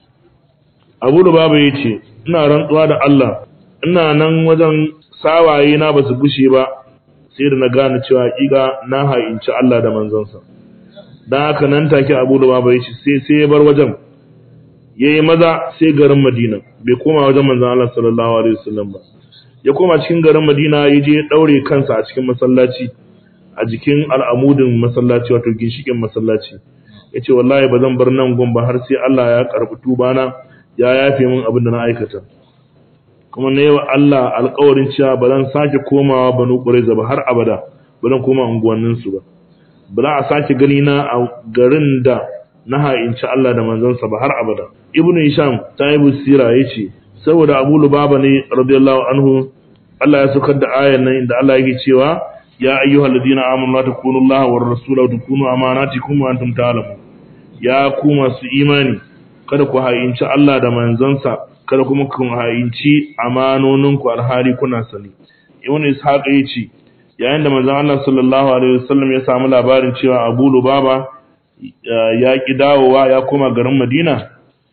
abu da babu ya ce ina rantsuwa da Allah ina nan wajen sawaye na ba su gushe ba sai da na gane cewa hakika na ha'inci Allah da manzansa don haka nan take abu da babu ya ce sai sai ya bar wajen ya yi maza sai garin madina bai koma wajen manzan Allah sallallahu alaihi wasallam ba ya koma cikin garin madina ya je ya daure kansa a cikin masallaci a jikin al'amudin masallaci wato ginshikin masallaci ya ce wallahi ba zan bar nan gun ba har sai Allah ya karɓi tubana ya yafe min abin da na aikata kuma na yawa Allah alƙawarin cewa ba zan sake komawa banu ƙuraiza ba har abada ba zan koma unguwanninsu ba ba za a sake gani na a garin da na ha'inci Allah da manzansa ba har abada ibnu hisham sahibu sira yace saboda abu lubaba ne radiyallahu anhu Allah ya saukar da ayan nan inda Allah yake cewa ya ayyuhal ladina amanu la takunu Allah war rasula wa takunu amanatikum wa antum ta'lamun ya ku masu imani kada ku ha'inci Allah da manzansa kada kuma ku ha'inci amanoninku alhali kuna sani ibn ishaq yace yayin da manzon Allah sallallahu alaihi wasallam ya samu labarin cewa Abu Lubaba ya ki dawowa ya koma garin Madina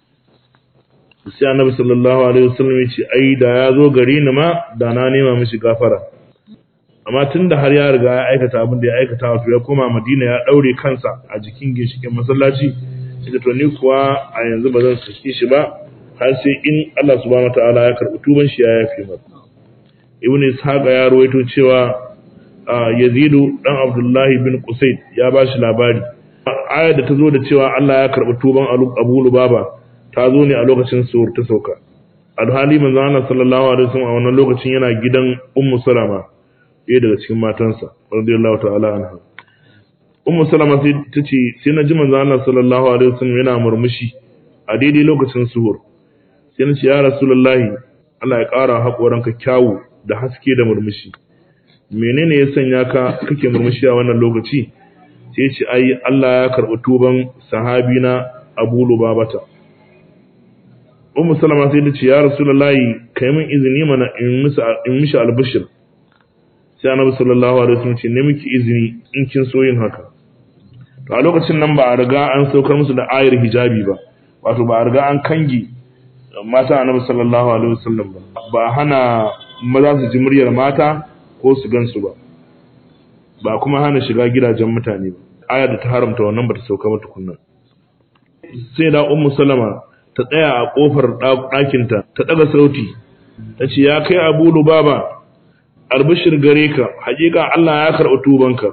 sai Annabi sallallahu alaihi wasallam ya ce ai da ya zo gari ni ma da na nema mishi gafara amma tunda har ya riga ya aikata abin da ya aikata wato ya koma Madina ya daure kansa a jikin ginshikin masallaci sai to ni kuwa a yanzu ba zan saki shi ba har sai in Allah subhanahu wataala ya karbi tuban shi ya yafe masa Ibn Ishaq ya rawaito cewa Yazidu dan Abdullahi bin Qusayd ya ba shi labari ayar da ta zo da cewa Allah ya karbi tuban Abu Lubaba ta zo ne a lokacin suwar ta sauka alhali manzo Allah sallallahu alaihi wasallam a wannan lokacin yana gidan Ummu Salama ɗaya daga cikin matansa radiyallahu ta'ala anha Ummu Salama sai ta ce sai na ji manzo Allah sallallahu alaihi wasallam yana murmushi a daidai lokacin suhur sai na ce ya Rasulullahi Allah ya ƙara haƙoranka kyawu da haske da murmushi menene ya sanya ka kake murmushi a wannan lokaci sai ce ai Allah ya karɓi tuban sahabina Abu Lubabata Ummu Salama sai ta ce ya Rasulullahi kai min izini mana in musu in mishi albishir sai Annabi sallallahu alaihi wasallam ce ne miki izini in kin so yin haka to a lokacin nan ba a riga an saukar musu da ayar hijabi ba wato ba a riga an kangi mata Annabi sallallahu alaihi wasallam ba ba hana maza su ji muryar mata ko su gansu ba ba kuma hana shiga gidajen mutane ba ayar da ta haramta wannan ba ta sauka ba tukunna sai da ummu salama ta tsaya a kofar ɗakinta ta ɗaga sauti ta ce ya kai abu lubaba albishir gare ka haƙiƙa Allah ya karɓi tubanka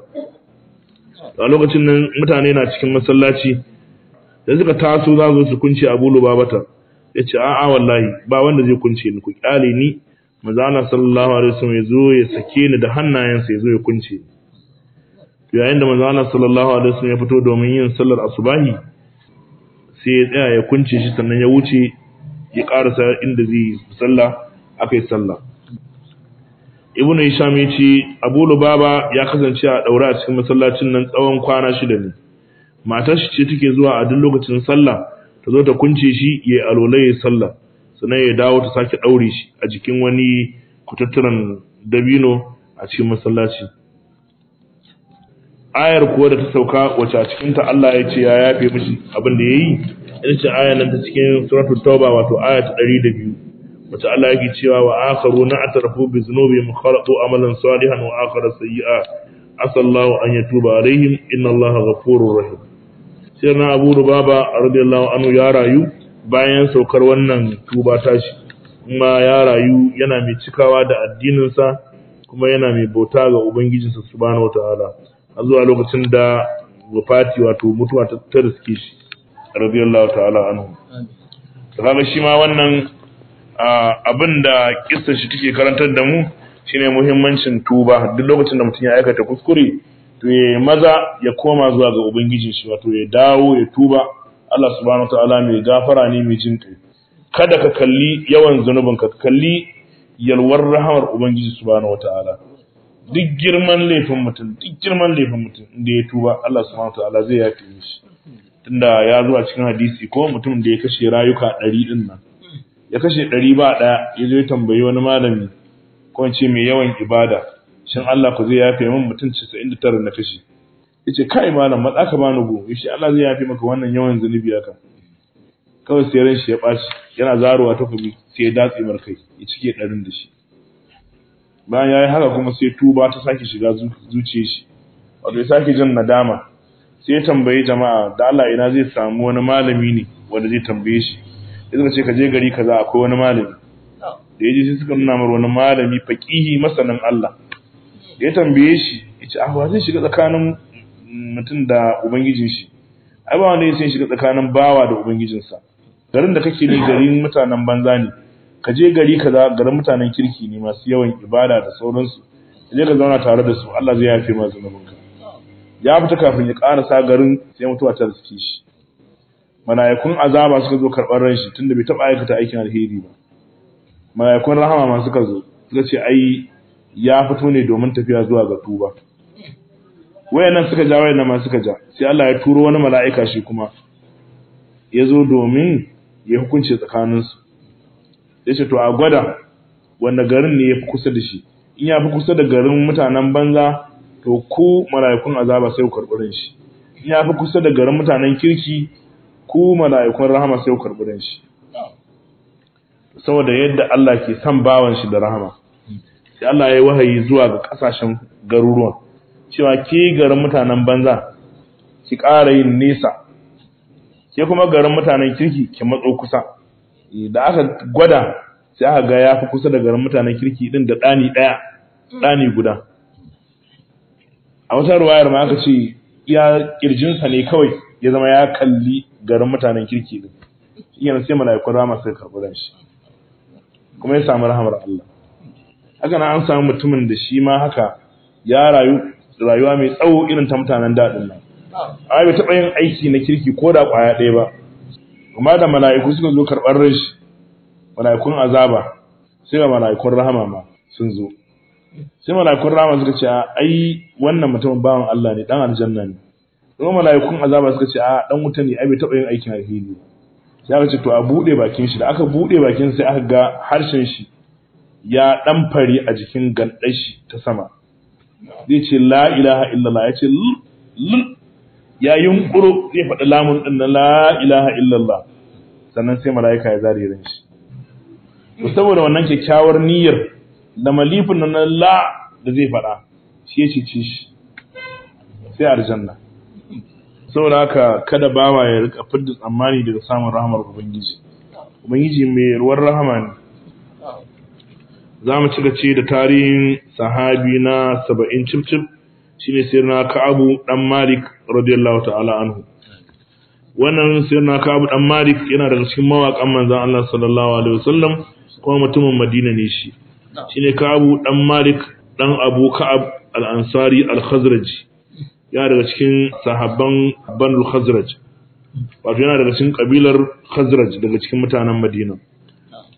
a lokacin nan mutane na cikin masallaci da suka taso za su kunce abu lubabata ya ce a'a wallahi ba wanda zai kunce ni ku kyale ni maza Allah sallallahu alaihi wasallam ya zo ya sake ni da hannayensa ya zo ya kunce ni yayin da manzo Allah sallallahu alaihi wasallam ya fito domin yin sallar asubahi sai ya tsaya ya kunce shi sannan ya wuce ya karasa inda zai yi sallah akai sallah ibnu hisham ya ce abu lubaba ya kasance a daure a cikin masallacin nan tsawon kwana shida ne matar shi ce take zuwa a duk lokacin sallah ta zo ta kunce shi ya alolai ya sallah sannan ya dawo ta sake daure shi a jikin wani kututturan dabino a cikin masallaci ayar kuwa da ta sauka wacce a cikin ta Allah ya ce ya yafe mishi abin da yayi ita ce ayar nan ta cikin suratul tauba wato aya ta 102 wacce Allah yake cewa wa akharuna atrafu bi dhunubihim khalaqu amalan salihan wa akhara sayyi'a asallahu an yatuba alaihim inna Allaha ghafurur rahim sai na Abu Rubaba radiyallahu anhu ya rayu bayan saukar wannan tuba tashi kuma ya rayu yana mai cikawa da addininsa kuma yana mai bauta ga ubangijinsa subhanahu wataala har zuwa lokacin da wafati wato mutuwa ta ta riske shi radiyallahu ta'ala anhu kaga shi ma wannan abin da kissa shi take karantar da mu shine muhimmancin tuba duk lokacin da mutum ya aikata kuskure to ya maza ya koma zuwa ga ubangijin shi wato ya dawo ya tuba Allah subhanahu wataala mai gafara ne mai jin kai kada ka kalli yawan zanubin ka kalli yalwar rahamar ubangiji subhanahu wataala duk girman laifin mutum duk girman laifin mutum inda ya tuba Allah subhanahu wataala zai yafe mishi tunda ya zo a cikin hadisi ko mutum da ya kashe rayuka ɗari ɗin nan ya kashe ɗari ba ɗaya ya zo ya tambayi wani malami ko in ce mai yawan ibada shin Allah ku zai yafe min mutum 99 na kashe yace kai malam matsa ka bani go yace Allah zai yafe maka wannan yawan zunubi haka kawai sai ran shi ya baci yana zaruwa ta kubi sai ya datse mar kai ya cike ɗarin da shi bayan yayi haka kuma sai tuba ta sake shiga zuciyar shi wato ya sake jin nadama sai ya tambayi jama'a da Allah ina zai samu wani malami ne wanda zai tambaye shi sai suka ce ka je gari kaza akwai wani malami da ya je sai suka nuna mar wani malami faqihi masanin Allah da ya tambaye shi ya ce ah wa zai shiga tsakanin mutum da ubangijin shi ai ba wanda zai shiga tsakanin bawa da ubangijinsa garin da kake ne garin mutanen banza ne ka je gari kaza garin mutanen kirki ne masu yawan ibada da sauransu ka je ka zauna tare da su Allah zai yafe ma zunubinka ya fita kafin ya karasa garin sai mutuwa ta riske shi mala'ikun azaba suka zo karɓar ran shi tunda bai taɓa aikata aikin alheri ba mala'ikun rahama ma suka zo suka ce ai ya fito ne domin tafiya zuwa ga tuba wayannan suka ja wayannan ma suka ja sai Allah ya turo wani mala'ika shi kuma ya zo domin ya hukunce tsakaninsu ya ce to a gwada wanda garin ne ya fi kusa da shi in ya fi kusa da garin mutanen banza to ku mala'ikun azaba sai ku karɓi shi in ya fi kusa da garin mutanen kirki ku mala'ikun rahama sai ku karɓi shi saboda yadda Allah ke son bawan shi da rahama sai Allah ya yi wahayi zuwa ga kasashen garuruwan cewa ke garin mutanen banza ki ƙara yin nesa ke kuma garin mutanen kirki ki matso kusa da aka gwada sai aka ga ya fi kusa da garin mutanen kirki din da ɗani ɗaya ɗani guda a wata ruwayar ma aka ce ya kirjinsa ne kawai ya zama ya kalli garin mutanen kirki din yana sai mala'ikun rama sai karɓi shi kuma ya samu rahamar Allah haka na an samu mutumin da shi ma haka ya rayu rayuwa mai tsawo irin ta mutanen daɗin nan ai bai taɓa yin aiki na kirki ko da ƙwaya ɗaya ba kuma da mala'iku suka zo karɓar ran shi mala'ikun azaba sai ga mala'ikun rahama ma sun zo sai mala'ikun rahama suka ce ai wannan mutumin bawan Allah ne dan aljanna ne kuma mala'ikun azaba suka ce a dan wuta ne ai bai taɓa yin aikin alheri sai aka ce to a buɗe bakin shi da aka buɗe bakin sai aka ga harshen shi ya ɗan fari a jikin gandar shi ta sama zai ce la ilaha illallah ya ce lul ya yunkuro zai faɗi lamun ɗin na la ilaha illallah sannan sai mala'ika ya zare ran shi to saboda wannan kyakkyawar niyyar da malifin nan na la da zai faɗa shi ya ce shi sai aljanna saboda haka kada bawa ya rika fidda tsammani daga samun rahamar ubangiji ubangiji mai ruwan rahama ne za mu ci gace da tarihin sahabi na saba'in cif-cif shi ne sirna ka'abu ɗan malik radiyallahu ta'ala anhu wannan sirna ka'abu ɗan malik yana daga cikin mawaƙan manzan Allah sallallahu alaihi wasallam kuma mutumin madina ne shi shi ne ka'abu ɗan malik ɗan abu ka'ab al'ansari al-khazraji yana daga cikin sahabban banul khazraj wato yana daga cikin kabilar khazraj daga cikin mutanen madina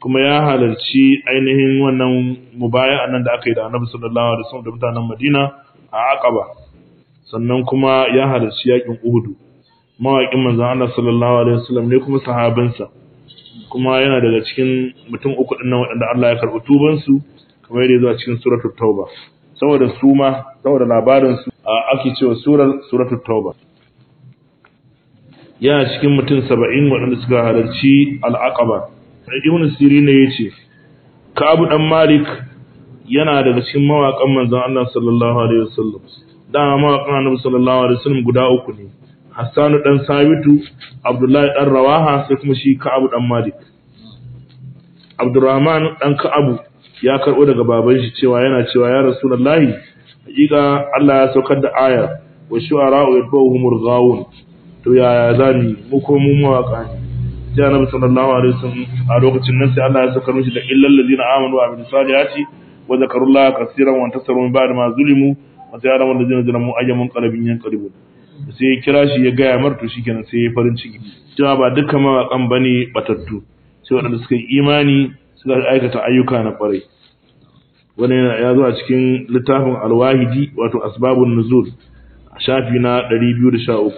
kuma ya halarci ainihin wannan mubaya nan da aka yi da annabi sallallahu alaihi wasallam da mutanen Madina a Aqaba sannan kuma ya halarci yakin Uhud mawaƙin manzon Allah sallallahu alaihi wasallam ne kuma sahabinsa kuma yana daga cikin mutum uku din nan waɗanda Allah ya karɓi tuban su kamar yadda zuwa cikin suratul tauba saboda su ma saboda labarin su ake cewa surar suratul tauba yana cikin mutum 70 waɗanda suka halarci al-Aqaba ibn sirin ne yace Ka'ab dan Malik yana daga cikin mawaƙan manzon Allah sallallahu alaihi wasallam dama mawaƙan Annabi sallallahu alaihi wasallam guda uku ne Hassanu dan Sabitu Abdullahi dan Rawaha sai kuma shi Ka'ab dan Malik Abdurrahman dan Ka'ab ya karbo daga baban shi cewa yana cewa ya Rasulullahi hakika Allah ya saukar da aya wa shu'ara'u yatba'uhumul ghawun to yaya zani mu ko mu mawaka ne sai annabi sallallahu alaihi wasallam a lokacin nan sai Allah ya saka mishi da illal ladina amanu wa amilus salihati wa zakarullaha kaseeran wa tasaru min ba'di ma zulimu wa sayara wal ladina zalamu ayyamun qalbin yanqalibun sai ya kira shi ya gaya mar to shikenan sai ya farin ciki cewa ba dukkan mawakan bane batattu sai wadanda suka yi imani suka aikata ayyuka na kwarai wannan ya zo a cikin littafin alwahidi wato asbabun nuzul a shafi na 213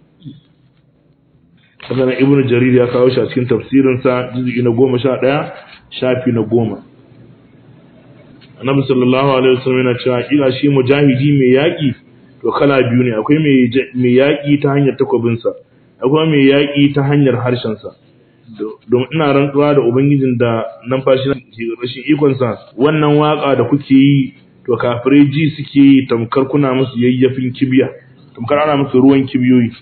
haka nan ibnu jarir ya kawo shi a cikin tafsirinsa juz'i na goma sha ɗaya shafi na goma annabi sallallahu alaihi wasallam yana cewa hakika shi mujahidi mai yaƙi to kala biyu ne akwai mai yaƙi ta hanyar takwabinsa akwai mai yaƙi ta hanyar harshensa don ina rantsuwa da ubangijin da numfashi na rashin ikonsa wannan waka da kuke yi to kafirai ji suke yi tamkar kuna musu yayyafin kibiya tamkar ana musu ruwan kibiyoyi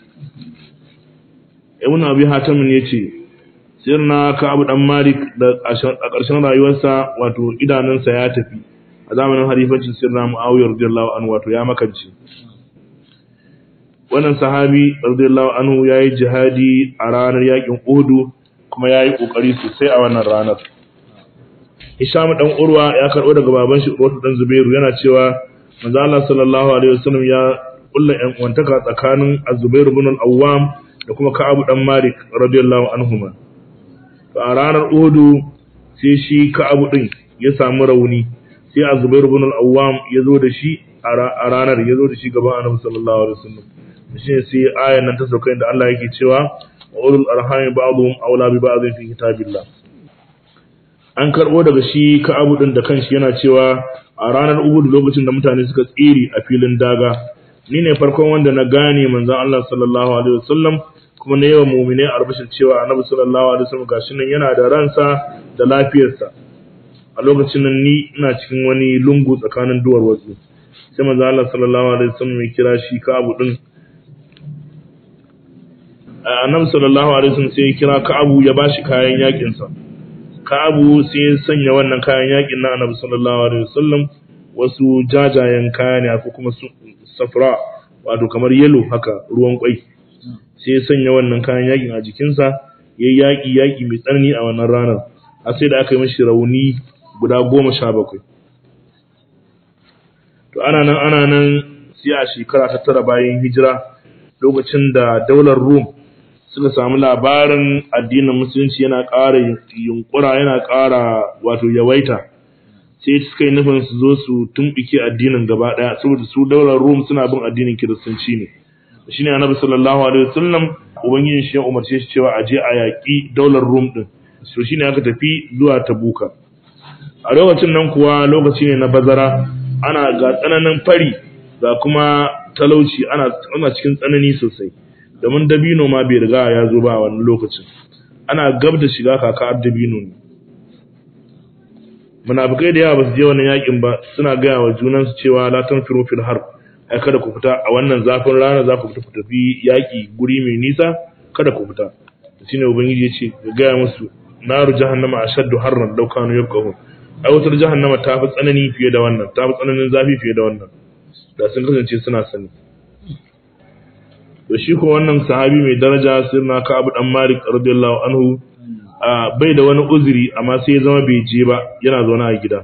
ibn abi hatim ne ce sirna ka abu dan malik da a ƙarshen rayuwarsa wato idanunsa ya tafi a zamanin halifancin sirna muawiya radiyallahu anhu wato ya makance wannan sahabi radiyallahu anhu yayi jihadi a ranar yakin uhud kuma yayi kokari sosai a wannan ranar Hisham dan Urwa ya karbo daga baban shi Urwa dan Zubairu yana cewa manzo Allah sallallahu alaihi wasallam ya kulla yan uwantaka tsakanin Az-Zubair ibn al-Awwam da kuma Ka'ab dan Malik radiyallahu anhuma to a ranar Uhud sai shi Ka'ab din ya samu rauni sai Az-Zubair ibn al-Awwam ya zo da shi a ranar ya zo da shi gaban Annabi sallallahu alaihi wasallam shi sai ayan nan ta sauka inda Allah yake cewa wa ulul arhami ba'dhum awla bi ba'dhin fi kitabillah an karbo daga shi Ka'ab din da kanshi yana cewa a ranar Uhud lokacin da mutane suka tsiri a filin daga ni ne farkon wanda na gane manzon Allah sallallahu alaihi wasallam kuma na yawan mu'mine arbashin cewa Annabi sallallahu alaihi wasallam gashi nan yana da ransa da lafiyarsa a lokacin nan ni ina cikin wani lungu tsakanin duwar wasu sai manzon Allah sallallahu alaihi wasallam ya kira shi Ka'ab din Annabi sallallahu alaihi wasallam sai ya kira Ka'ab ya bashi kayan yakin sa Ka'abu sai ya sanya wannan kayan yakin na Annabi sallallahu alaihi wasallam wasu jajayen kaya ne ko kuma safra wato kamar yellow haka ruwan kwai sai ya sanya wannan kayan yakin a jikinsa yayi yaki yaki mai tsanani a wannan ranar a sai da aka yi mishi rauni guda goma sha bakwai to ana nan ana nan sai a shekara ta tara bayan hijira lokacin da daular Rum suka samu labarin addinin musulunci yana ƙara yunkura yana ƙara wato yawaita sai suka yi nufin su zo su tumɓike addinin gaba ɗaya saboda su daular rum suna bin addinin kiristanci ne shi ne annabi sallallahu alaihi wasallam ubangijin shi ya umarce shi cewa a je a yaƙi daular rum ɗin so shine aka tafi zuwa tabuka a lokacin nan kuwa lokaci ne na bazara ana ga tsananin fari ga kuma talauci ana ana cikin tsanani sosai domin dabino ma bai riga ya zo ba a wannan lokacin ana gab da shiga kakar dabino ne munafikai da yawa ba su je wannan yakin ba suna gaya wa junansu cewa la tanfiru fil harb ai kada ku fita a wannan zafin rana za ku fita ku tafi yaki guri mai nisa kada ku fita shine ubangiji ya ce ga gaya musu naru jahannama ashaddu harran law kanu yafqahun ai wutar jahannama ta fi tsanani fiye da wannan ta fi tsananin zafi fiye da wannan da sun kasance suna sani to shi ko wannan sahabi mai daraja sirna ka abu dan malik radiyallahu anhu bai da wani uzuri amma sai ya zama bai je ba yana zaune a gida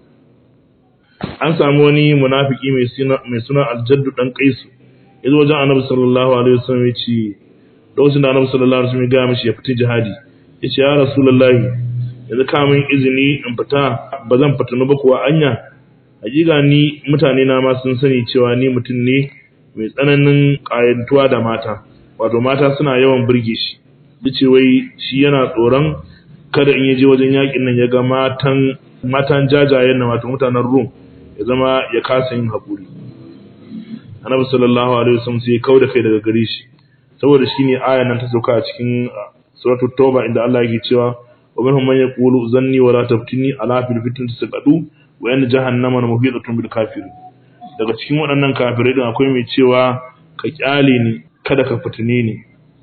an samu wani munafiki mai suna mai suna aljaddu dan kaisu yazo wajen annabi sallallahu alaihi wasallam ya ce lokacin da annabi sallallahu alaihi wasallam ya ga mishi ya fita jihadi ya ce ya rasulullahi yanzu kamun izini in fita ba zan fitinu ba kuwa anya hakika ni mutane na ma sun sani cewa ni mutum ne mai tsananin ƙayantuwa da mata wato mata suna yawan burge shi dace wai shi yana tsoron kada in yaje wajen yakin nan ya ga matan matan jajayen nan wato mutanen Rum ya zama ya kasa yin hakuri Annabi sallallahu alaihi wasallam sai ya kauda kai daga gare shi saboda shine ayan nan ta sauka a cikin suratul tauba inda Allah yake cewa wa minhum man yaqulu zanni wala taftini ala fil fitnati saqadu wa yan jahannama muhitatun bil kafirin daga cikin waɗannan kafirai din akwai mai cewa ka kyale ni kada ka fitine ni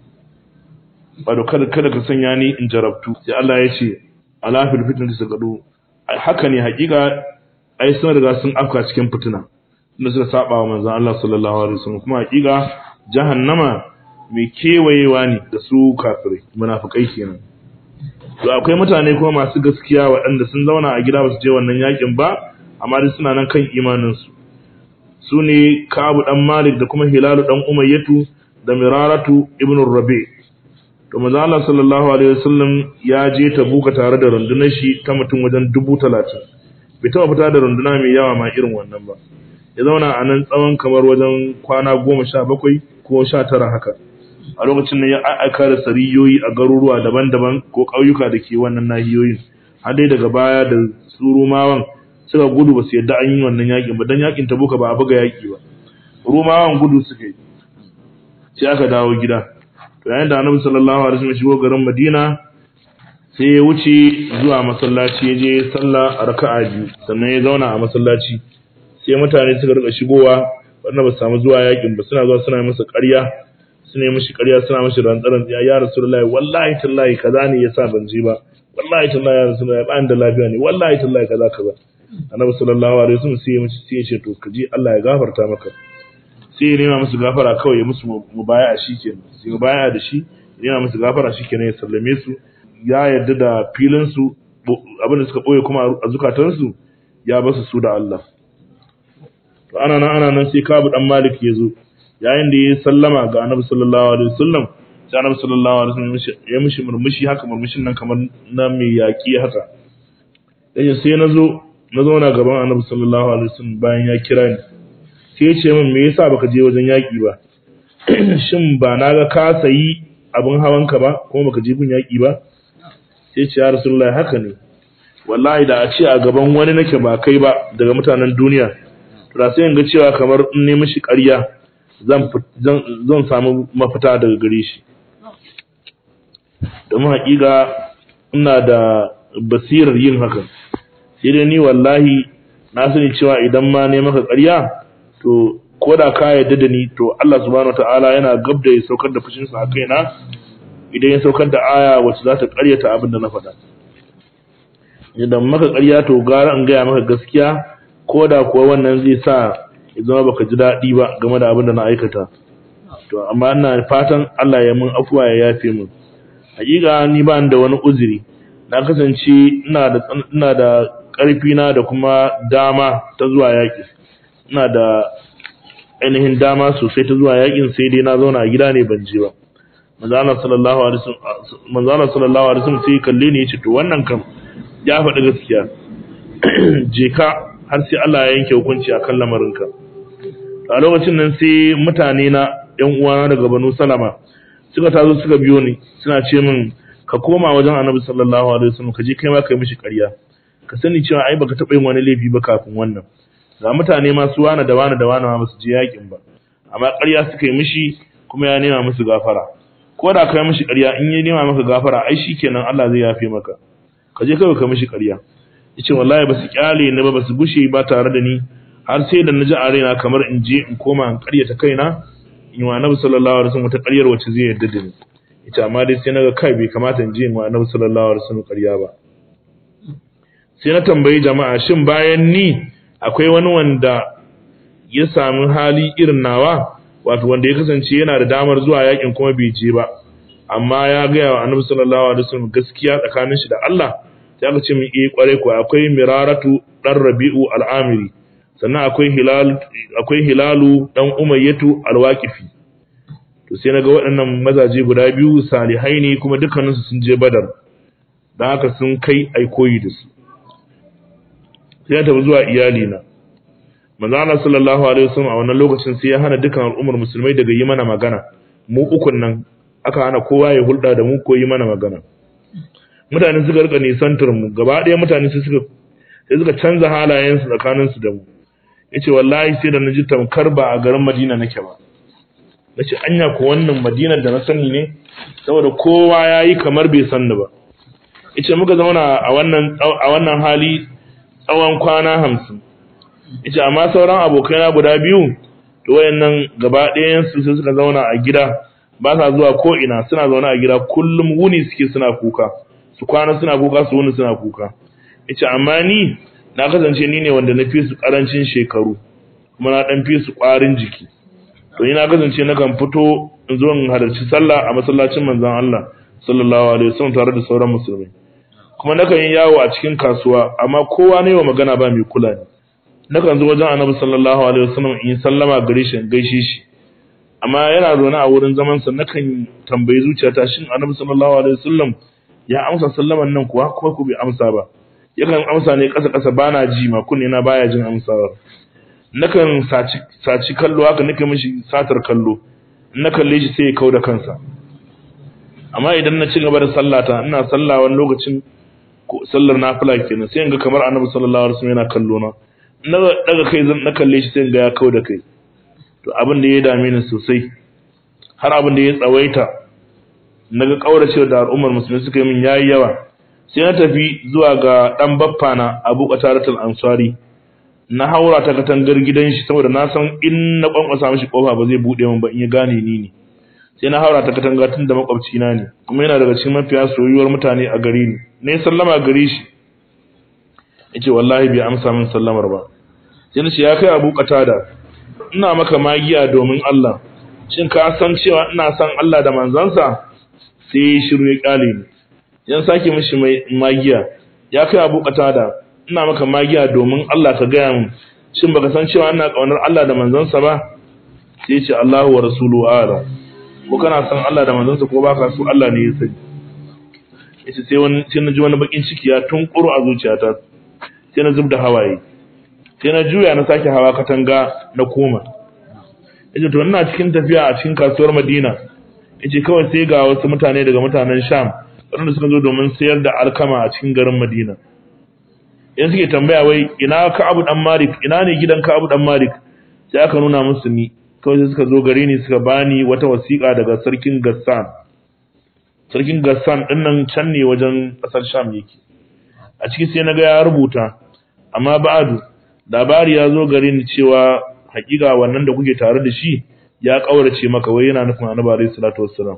wato kada kada ka sanya ni in jarabtu sai Allah ya ce ala fil fitnati saqadu haka ne hakika ai sun riga sun afka cikin fitina inda suka saba wa manzon Allah sallallahu alaihi wasallam kuma hakika jahannama mai kewayewa ne da su kafirai munafikai kenan to akwai mutane kuma masu gaskiya waɗanda sun zauna a gida ba su je wannan yakin ba amma dai suna nan kan imanin su su ne Kabu dan Malik da kuma Hilalu dan Umayyatu da Miraratu ibn Rabi to manzo Allah sallallahu alaihi wasallam ya je Tabuka tare da rundunar shi ta mutum wajen dubu talatin bai taɓa fita da runduna mai yawa ma irin wannan ba ya zauna a nan tsawon kamar wajen kwana goma sha bakwai ko sha tara haka a lokacin nan ya aika da sariyoyi a garuruwa daban-daban ko ƙauyuka da ke wannan nahiyoyin har dai daga baya da su rumawan suka gudu ba su yadda an yi wannan yakin ba don yakin tabuka ba a buga yaki ba rumawan gudu suka yi sai aka dawo gida to yayin da annabi sallallahu alaihi wasallam shigo garin madina sai ya wuce zuwa masallaci ya je sallah a raka'a biyu sannan ya zauna a masallaci sai mutane suka rika shigowa wanda ba su samu zuwa yakin ba suna zuwa suna masa ƙarya suna yi mishi ƙarya suna mishi rantsaran ya ya rasulullahi wallahi tallahi kaza ne yasa ban je ba wallahi tallahi ya rasulullahi ba da lafiya ne wallahi tallahi kaza kaza annabi sallallahu alaihi wasallam sai ya mishi sai ya ce to kaji Allah ya gafarta maka sai ya nema musu gafara kawai ya musu mubaya'a shikenan sai mubaya'a da shi ya nema musu gafara shikenan ya sallame su ya yarda da filin su abin da suka boye kuma a zukatansu ya basu su da Allah to ana nan ana nan sai Kabu dan Malik ya zo yayin da ya sallama ga Annabi sallallahu alaihi wasallam sai Annabi sallallahu alaihi wasallam ya mishi murmushi haka murmushin nan kamar na mai yaki haka dan sai na zo na zauna gaban Annabi sallallahu alaihi wasallam bayan ya kira ni sai ya ce min me yasa baka je wajen yaki ba shin ba na ga ka sayi abin hawanka ba kuma baka je gun yaki ba sai ce ya Rasulullahi haka ne wallahi da a ce a gaban wani nake ba kai ba daga mutanen duniya da sai in ga cewa kamar in ne mishi ƙarya zan zan samu mafita daga gare shi domin haƙiƙa ina da basirar yin hakan sai dai ni wallahi na sani cewa idan ma ne maka ƙarya to ko da ka yarda da ni to Allah subhanahu wataala yana gab da ya saukar da fushinsa a kaina idan ya saukar da aya wacce za ta ƙaryata abin da na faɗa idan maka ƙarya to gara in gaya maka gaskiya ko da kuwa wannan zai sa ya zama baka ji daɗi ba game da abin da na aikata to amma ina fatan Allah ya mun afuwa ya yafe min hakika ni ba da wani uzuri na kasance ina da ina da ƙarfi na da kuma dama ta zuwa yaƙi ina da ainihin dama sosai ta zuwa yaƙin sai dai na zauna a gida ne ban je ba manzo Allah sallallahu alaihi wasallam manzo Allah sallallahu alaihi wasallam sai kalle ni yace to wannan kam ya faɗi gaskiya je ka har sai Allah ya yanke hukunci akan lamarinka a lokacin nan sai mutane na ƴan uwana daga Banu Salama suka tazo suka biyo ni suna ce min ka koma wajen Annabi sallallahu alaihi wasallam ka je kai ma kai mishi ƙarya ka sani cewa ai baka taɓa yin wani laifi ba kafin wannan ga mutane ma su wani da wani da wani ma su je yakin ba amma ƙarya suka yi mishi kuma ya nema musu gafara ko da kai mishi ƙarya in ya nema maka gafara ai shikenan Allah zai yafe maka ka je kawai ka mishi ƙarya yace wallahi basu kyale ni ba basu gushe ba tare da ni har sai da naji a raina kamar in je in koma in ƙaryata kaina in wa Annabi sallallahu alaihi wasallam ta ƙaryar wacce zai yarda da ni yace amma dai sai naga kai bai kamata in je in wa Annabi sallallahu alaihi wasallam ƙarya ba sai na tambayi jama'a shin bayan ni akwai wani wanda ya sami hali irin nawa wato wanda ya kasance yana da damar zuwa yakin kuma bai je ba amma ya gaya wa Annabi sallallahu alaihi wasallam gaskiya tsakanin shi da Allah sai aka ce min eh kware ko akwai miraratu dan rabi'u al-amiri sannan akwai hilal akwai hilalu dan umayyatu al-waqifi to sai naga waɗannan mazaje guda biyu salihai ne kuma dukkanin su sun je badar don haka sun kai ai koyi da su sai ya tafi zuwa iyali na manzo Allah sallallahu alaihi wasallam a wannan lokacin sai ya hana dukan al'ummar musulmai daga yi mana magana mu ukun nan aka hana kowa ya hulɗa da mu ko yi mana magana mutane suka rika nisantar mu gaba ɗaya mutane sai suka sai suka canza halayensu tsakaninsu da mu yace wallahi sai da na ji tamkar ba a garin Madina nake ba nace anya ko wannan Madina da na sani ne saboda kowa yayi kamar bai san ni ba yace muka zauna a wannan a wannan hali tsawon kwana 50 yace amma sauran abokaina guda biyu to wayannan gaba ɗayan su sai suka zauna a gida ba sa zuwa ko ina suna zaune a gida kullum wuni suke suna kuka su kwana suna kuka su wuni suna kuka yace amma ni na kasance ni ne wanda na fi su karancin shekaru kuma na dan fi su kwarin jiki to ni na kasance na kan fito in zo in halarci sallah a masallacin manzon Allah sallallahu alaihi wasallam tare da sauran musulmai kuma nakan yi yawo a cikin kasuwa amma kowa ne wa magana ba mai kula ni nakan zo wajen annabi sallallahu alaihi wasallam in sallama gare shi in gaishe shi amma yana zaune a wurin zaman sa nakan tambayi zuciyata shin annabi sallallahu alaihi wasallam ya amsa sallaman nan kuwa ko ku bai amsa ba yakan amsa ne kasa kasa bana ji ma kunne na baya jin amsawa nakan saci saci kallo haka nake mishi satar kallo na kalle shi sai ya kauda kansa amma idan na ci gaba da sallata ina sallah wani lokacin sallar nafila kenan sai in ga kamar annabi sallallahu alaihi wasallam yana kallo na na daga kai zan na kalle shi sai in ga ya kauda kai to abin da ya dame ni sosai har abin da ya tsawaita naga kauracewa da al'ummar musulmi suka yi min yayi yawa sai na tafi zuwa ga dan baffa na Abu Qataratul Ansari na haura ta katangar gidan shi saboda na san in na kwankwasa mishi kofa ba zai bude min ba in ya gane ni ne sai na haura ta katanga tun da makwabci na ne kuma yana daga cikin mafiya soyuwar mutane a gari ni ne sallama gare shi yace wallahi bai amsa min sallamar ba sai na ce ya kai Abu Qatada ina maka magiya domin Allah shin ka san cewa ina son Allah da manzansa sai shiru ya kyale ni yan sake mishi magiya ya kai Abu Qatada ina maka magiya domin Allah ka gaya min shin baka san cewa ina kaunar Allah da manzansa ba sai ya ce Allahu wa rasuluhu a'lam ko kana son Allah da manzansa ko baka so Allah ne ya sani yace sai wani sai na ji wani bakin ciki ya tunkuru a zuciyata sai na zubda hawaye sai na juya na sake hawa katanga na koma yace to ina cikin tafiya a cikin kasuwar Madina yace kawai sai ga wasu mutane daga mutanen Sham waɗanda suka zo domin sayar da alkama a cikin garin Madina in suke tambaya wai ina Ka'abu dan Malik ina ne gidan Ka'abu dan Malik sai aka nuna musu ni kawai sai suka zo gare ni suka bani wata wasiƙa daga sarkin Gassan sarkin Gassan din nan can ne wajen ƙasar Sham yake a ciki sai naga ya rubuta amma ba'adu labari ya zo gare ni cewa hakika wannan da kuke tare da shi ya kaurace maka wai yana nufin Annabi alayhi salatu wassalam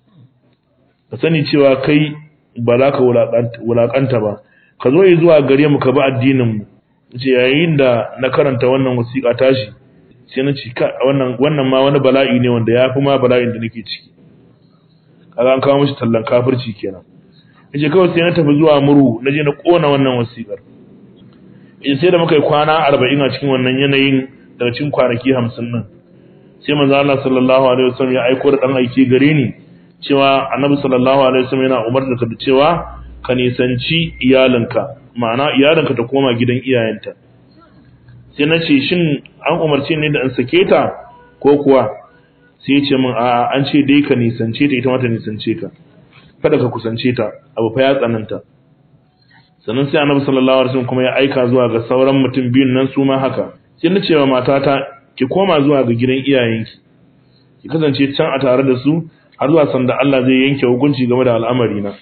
ka sani cewa kai ba za ka wulakanta ba ka zo zuwa gare mu ka bi addinin mu ce yayin da na karanta wannan wasiƙa tashi sai na ci wannan wannan ma wani bala'i ne wanda ya fi ma bala'in da nake ciki kaga an kawo mishi tallan kafirci kenan yace kawai sai na tafi zuwa muru na je na kona wannan wasiƙar yace sai da muka yi kwana 40 a cikin wannan yanayin daga cikin kwanaki 50 din sai manzo Allah sallallahu alaihi wasallam ya aiko da dan aiki gare ni cewa annabi sallallahu alaihi wasallam yana umarta ka da cewa ka nisanci iyalinka ma'ana iyalinka ta koma gidan iyayenta sai na ce shin an umarce ne da in sake ta ko kuwa sai ya ce min a'a an ce dai ka nisance ta ita ma ta nisance ka kada ka kusance ta abu fa ya tsananta sannan sai annabi sallallahu alaihi wasallam kuma ya aika zuwa ga sauran mutum biyun nan su ma haka sai na ce wa matata ki koma zuwa ga gidan iyayenki ki kasance can a tare da su har zuwa sanda Allah zai yanke hukunci game da al'amari na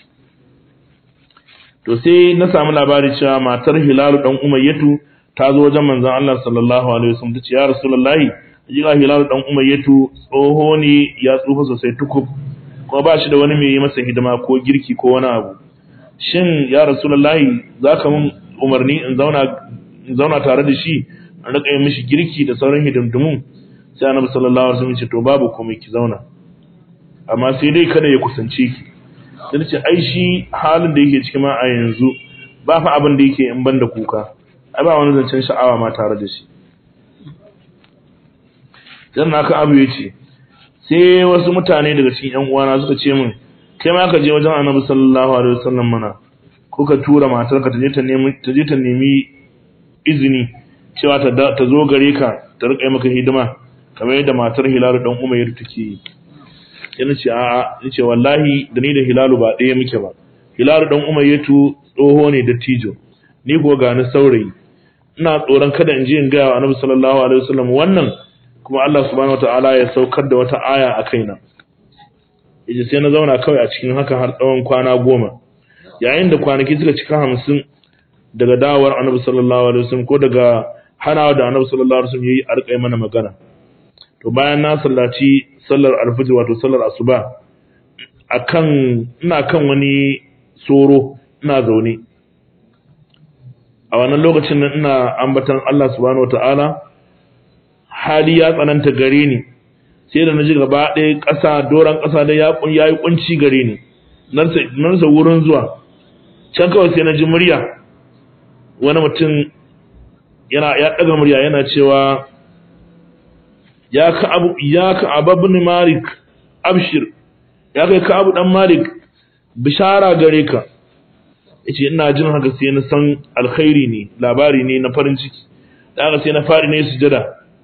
to sai na samu labari cewa matar Hilalu dan Umayyatu ta zo wajen manzon Allah sallallahu alaihi wasallam tace ya rasulullahi jiga Hilalu dan Umayyatu tsoho ne ya tsufa sosai tukub kuma ba shi da wani mai yi masa hidima ko girki ko wani abu shin ya rasulullahi zaka mun umarni in zauna in zauna tare da shi in rika yi mishi girki da sauran hidindimu sai annabi sallallahu alaihi wasallam ya ce to babu komai ki zauna amma sai dai kada ya kusance ki sai ce ai shi halin da yake cikin ma a yanzu ba fa abin da yake in banda kuka ai ba wani zancen sha'awa ma tare da shi dan naka abu yace sai wasu mutane daga cikin ƴan uwana suka ce min kai ma ka je wajen Annabi sallallahu alaihi wasallam mana ko ka tura matarka ta je ta nemi ta je ta nemi izini cewa ta ta zo gare ka ta rika maka hidima kamar yadda matar Hilalu dan Umayr take yi yana ce a'a yace wallahi da ni da Hilalu ba ɗaya muke ba Hilalu dan Umayyatu tsoho ne da tijo ni ko ga ni saurayi ina tsoron kada in je in ga Annabi sallallahu alaihi wasallam wannan kuma Allah subhanahu wataala ya saukar da wata aya a kaina yace sai na zauna kawai a cikin haka har tsawon kwana goma yayin da kwanaki suka cika hamsin daga dawowar Annabi sallallahu alaihi wasallam ko daga hanawa da Annabi sallallahu alaihi wasallam yayi a rika mana magana to bayan na sallaci sallar alfajr wato sallar asuba akan ina kan wani soro ina zaune a wannan lokacin nan ina ambatan Allah subhanahu wataala hali ya tsananta gare ni sai da naji gaba ɗaya ƙasa doran ƙasa da ya yi kunci gare ni nan sa wurin zuwa can kawai sai na ji murya wani mutum yana ya ɗaga murya yana cewa ya ka abu ya ka ababni malik abshir ya kai ka abu dan malik bishara gare ka yace ina jin haka sai na san alkhairi ne labari ne na farin ciki dan haka sai na fari ne sujada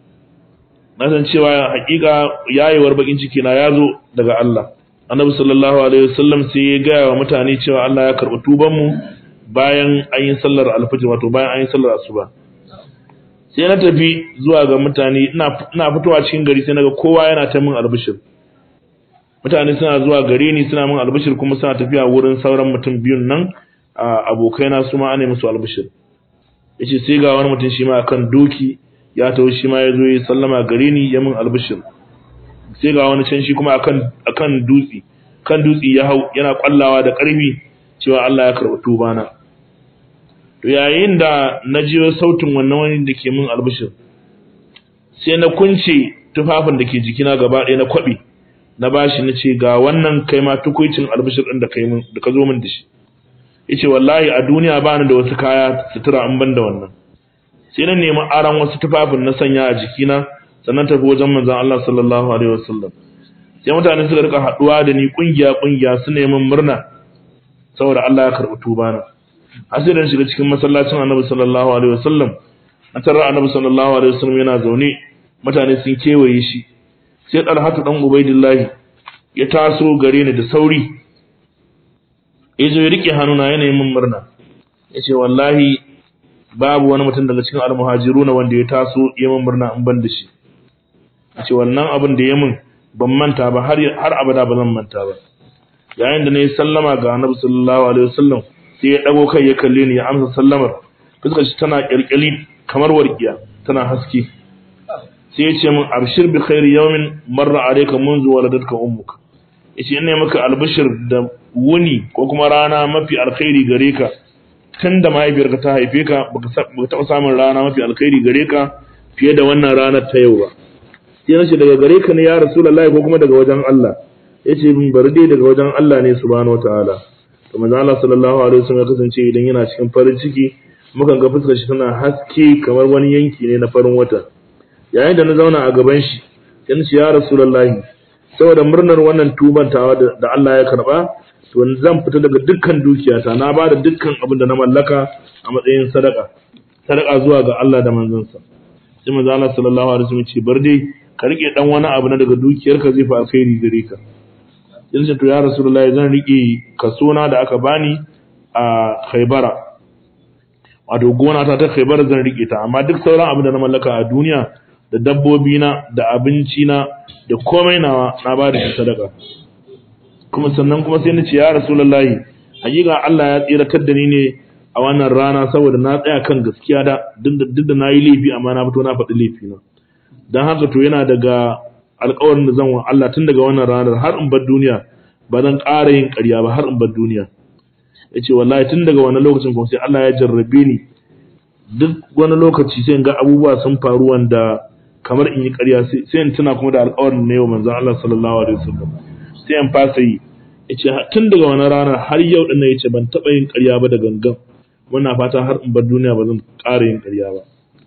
na san cewa hakika yayewar bakin ciki na yazo daga Allah annabi sallallahu alaihi wasallam sai ya ga wa mutane cewa Allah ya karɓi tuban mu bayan an yi sallar alfajr wato bayan an yi sallar asuba sai na tafi zuwa ga mutane ina ina fitowa cikin gari sai naga kowa yana ta min albishir mutane suna zuwa gare ni suna min albishir kuma suna tafiya wurin sauran mutum biyun nan abokaina su ma ana musu albishir yace sai ga wani mutum shi ma akan doki ya taho shi ma ya zo ya sallama gare ni ya min albishir sai ga wani can shi kuma akan akan dutsi kan dutsi ya hau yana kwallawa da karfi cewa Allah ya karɓi tubana to yayin da na ji sautin wannan wani da ke min albishir sai na kunce tufafin da ke jikina gaba ɗaya na kwaɓe na bashi na ce ga wannan kai ma tukuicin albishir ɗin da kai min da ka zo min da shi yace wallahi a duniya ba ni da wasu kaya sutura an ban da wannan sai na nemi aran wasu tufafin na sanya a jikina sannan tafi wajen manzon Allah sallallahu alaihi wasallam sai mutane suka rika haduwa da ni kungiya kungiya su neman murna saboda Allah ya karbi tuba na asirin shiga cikin masallacin Annabi sallallahu alaihi wasallam a tarar Annabi sallallahu alaihi wasallam yana zaune mutane sun kewaye shi sai Talhatu dan Ubaidillahi ya taso gare ni da sauri yazo ya rike hannuna yana yin min murna yace wallahi babu wani mutum daga cikin almuhajiruna wanda ya taso ya min murna in ban da shi yace wannan abin da ya min ban manta ba har har abada ba zan manta ba yayin da nayi sallama ga Annabi sallallahu alaihi wasallam sai ya dago kai ya kalle ni ya amsa sallamar fuskar shi tana kirkili kamar warkiya tana haske sai ya ce min abshir bi khairi yawmin marra alayka منذ waladatka ummuka yace ina maka albishir da wuni ko kuma rana mafi alkhairi gare ka tun da mahaifiyarka ta haife ka baka taɓa samun rana mafi alkhairi gare ka fiye da wannan ranar ta yau ba sai nace daga gare ka ne ya rasulullahi ko kuma daga wajen Allah yace min bari dai daga wajen Allah ne subhanahu wataala to manzo Allah sallallahu alaihi wasallam ya kasance idan yana cikin farin ciki mukan ga fuskar shi tana haske kamar wani yanki ne na farin wata yayin da na zauna a gaban shi sai nace ya rasulullahi saboda murnar wannan tuban tawa da Allah ya karba to zan fita daga dukkan dukiyata na bada dukkan abin da na mallaka a matsayin sadaka sadaka zuwa ga Allah da manzonsa sai manzo Allah sallallahu alaihi wasallam ce bar dai ka rike dan wani abu na daga dukiyarka zai fa alkhairi gare ka in ce to ya rasulullahi zan rike kaso na da aka bani a Khaybara wato gona ta ta Khaybara zan rike ta amma duk sauran abin da na mallaka a duniya da dabbobi na da abinci na da komai nawa na ba da sadaka kuma sannan kuma sai na ce ya rasulullahi hakika Allah ya tsiratar da ni ne a wannan rana saboda na tsaya kan gaskiya da duk da na yi laifi amma na fito na faɗi laifi na don haka to yana daga alƙawarin da zan wa Allah tun daga wannan ranar har in bar duniya ba zan ƙara yin ƙarya ba har in bar duniya ya ce wallahi tun daga wani lokacin kuma sai Allah ya jarrabe ni duk wani lokaci sai in ga abubuwa sun faru wanda kamar in yi ƙarya sai in tuna kuma da alƙawarin na yau manzon Allah sallallahu alaihi wasallam sai in fasa yi yace tun daga wani ranar har yau din yace ban taɓa yin ƙarya ba da gangan muna fata har in bar duniya ba zan ƙara yin ƙarya ba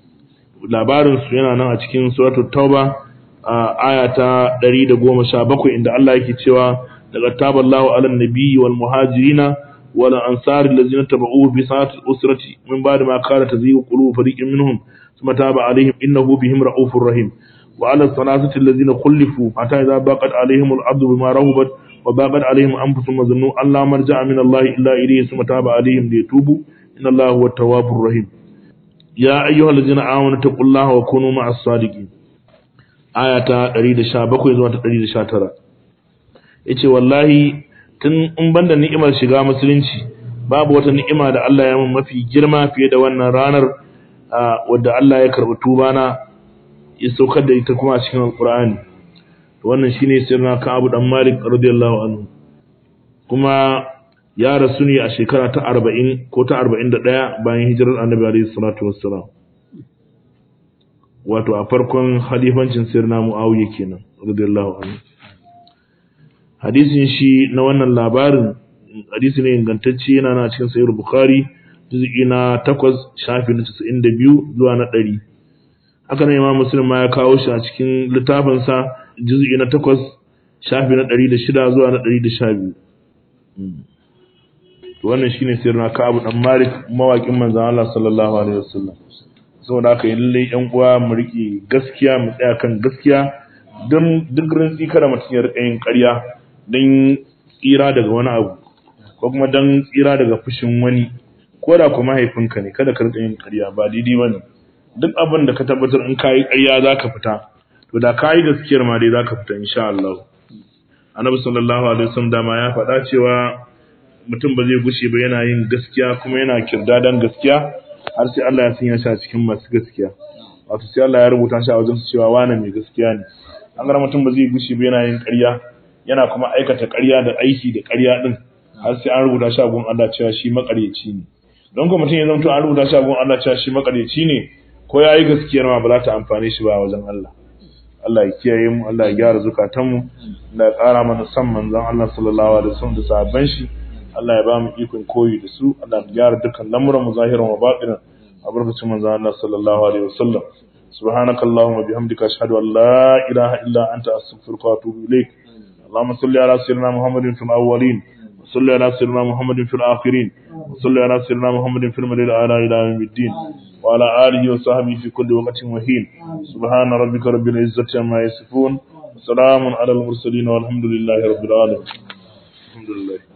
labarin su yana nan a cikin suratul tauba a aya ta 117 inda Allah yake cewa daga taballahu alan nabiyyi wal muhajirina wala ansari allazina tabauhu bi sa'ati usrati min ba'di ma kana tazigu qulubu fariqin minhum thumma taba alaihim innahu bihim ra'ufur rahim wa ala salasati allazina khulifu hatta idha baqat alaihim al-ardu bima rahabat wa baqat alaihim anfusuhum wa zannu an la marja'a min Allah illa ilayhi thumma taba alaihim liyatubu inna Allah huwa at-tawwabur rahim ya ayyuhallazina amanu taqullaha wa kunu ma'as sadiqin aya ta 117 zuwa ta 119 yace wallahi tun in banda ni'imar shiga musulunci babu wata ni'ima da Allah ya mun mafi girma fiye da wannan ranar wadda Allah ya karɓi tuba na ya saukar da ita kuma a cikin alqur'ani to wannan shine sirna ka Abu dan Malik radiyallahu anhu kuma ya rasu ne a shekara ta 40 ko ta 41 bayan hijirar Annabi alaihi salatu wassalam wato a farkon halifancin sirna Muawiya kenan radiyallahu anhu hadisin shi na wannan labarin hadisi ne ingantacce yana na cikin sahih bukhari juz'i na 8 shafi na 92 zuwa na 100 haka ne imam muslim ma ya kawo shi a cikin littafin sa juz'i na 8 shafi na 106 zuwa na 112 to wannan shine sirrin Ka'ab dan Malik mawakin manzon Allah sallallahu alaihi wasallam saboda haka lalle yan uwa mu rike gaskiya mu tsaya kan gaskiya don duk rantsi kada mutum ya rika yin ƙarya don tsira daga wani abu ko kuma don tsira daga fushin wani ko da kuma mahaifinka ne kada ka rika yin ƙarya ba daidai bane duk abin da ka tabbatar in kayi ƙarya zaka fita to da kayi gaskiyar ma dai zaka fita insha Allah Annabi sallallahu alaihi wasallam dama ya faɗa cewa mutum ba zai gushe ba yana yin gaskiya kuma yana kirdadan gaskiya har sai Allah ya sanya shi a cikin masu gaskiya wato sai Allah ya rubuta shi a wajen cewa wani mai gaskiya ne an ga mutum ba zai gushe ba yana yin ƙarya yana kuma aikata ƙarya da aiki da ƙarya din har sai an rubuta shi a gun Allah cewa shi makaryaci ne don ko mutum ya zama to an rubuta shi a gun Allah cewa shi makaryaci ne ko ya yi gaskiyar ma ba za ta amfane shi ba a wajen Allah Allah ya kiyaye mu Allah ya gyara zukatanmu Allah ya ƙara mana san manzon Allah sallallahu alaihi wasallam da sahabban shi Allah ya ba mu ikon koyi da su Allah ya gyara dukkan lamuran mu zahiran wa batinan a barkacin manzon Allah sallallahu alaihi wasallam سبحانك اللهم وبحمدك أشهد أن لا إله إلا أنت أستغفرك وأتوب إليك اللهم صل على سيدنا محمد في الأولين وصل على سيدنا محمد في الآخرين وصل على سيدنا محمد في المدينة الأعلى إلى يوم الدين وعلى آله وصحبه في كل وقت وحين سبحان ربك رب العزة عما يصفون وسلام على المرسلين والحمد لله رب العالمين الحمد لله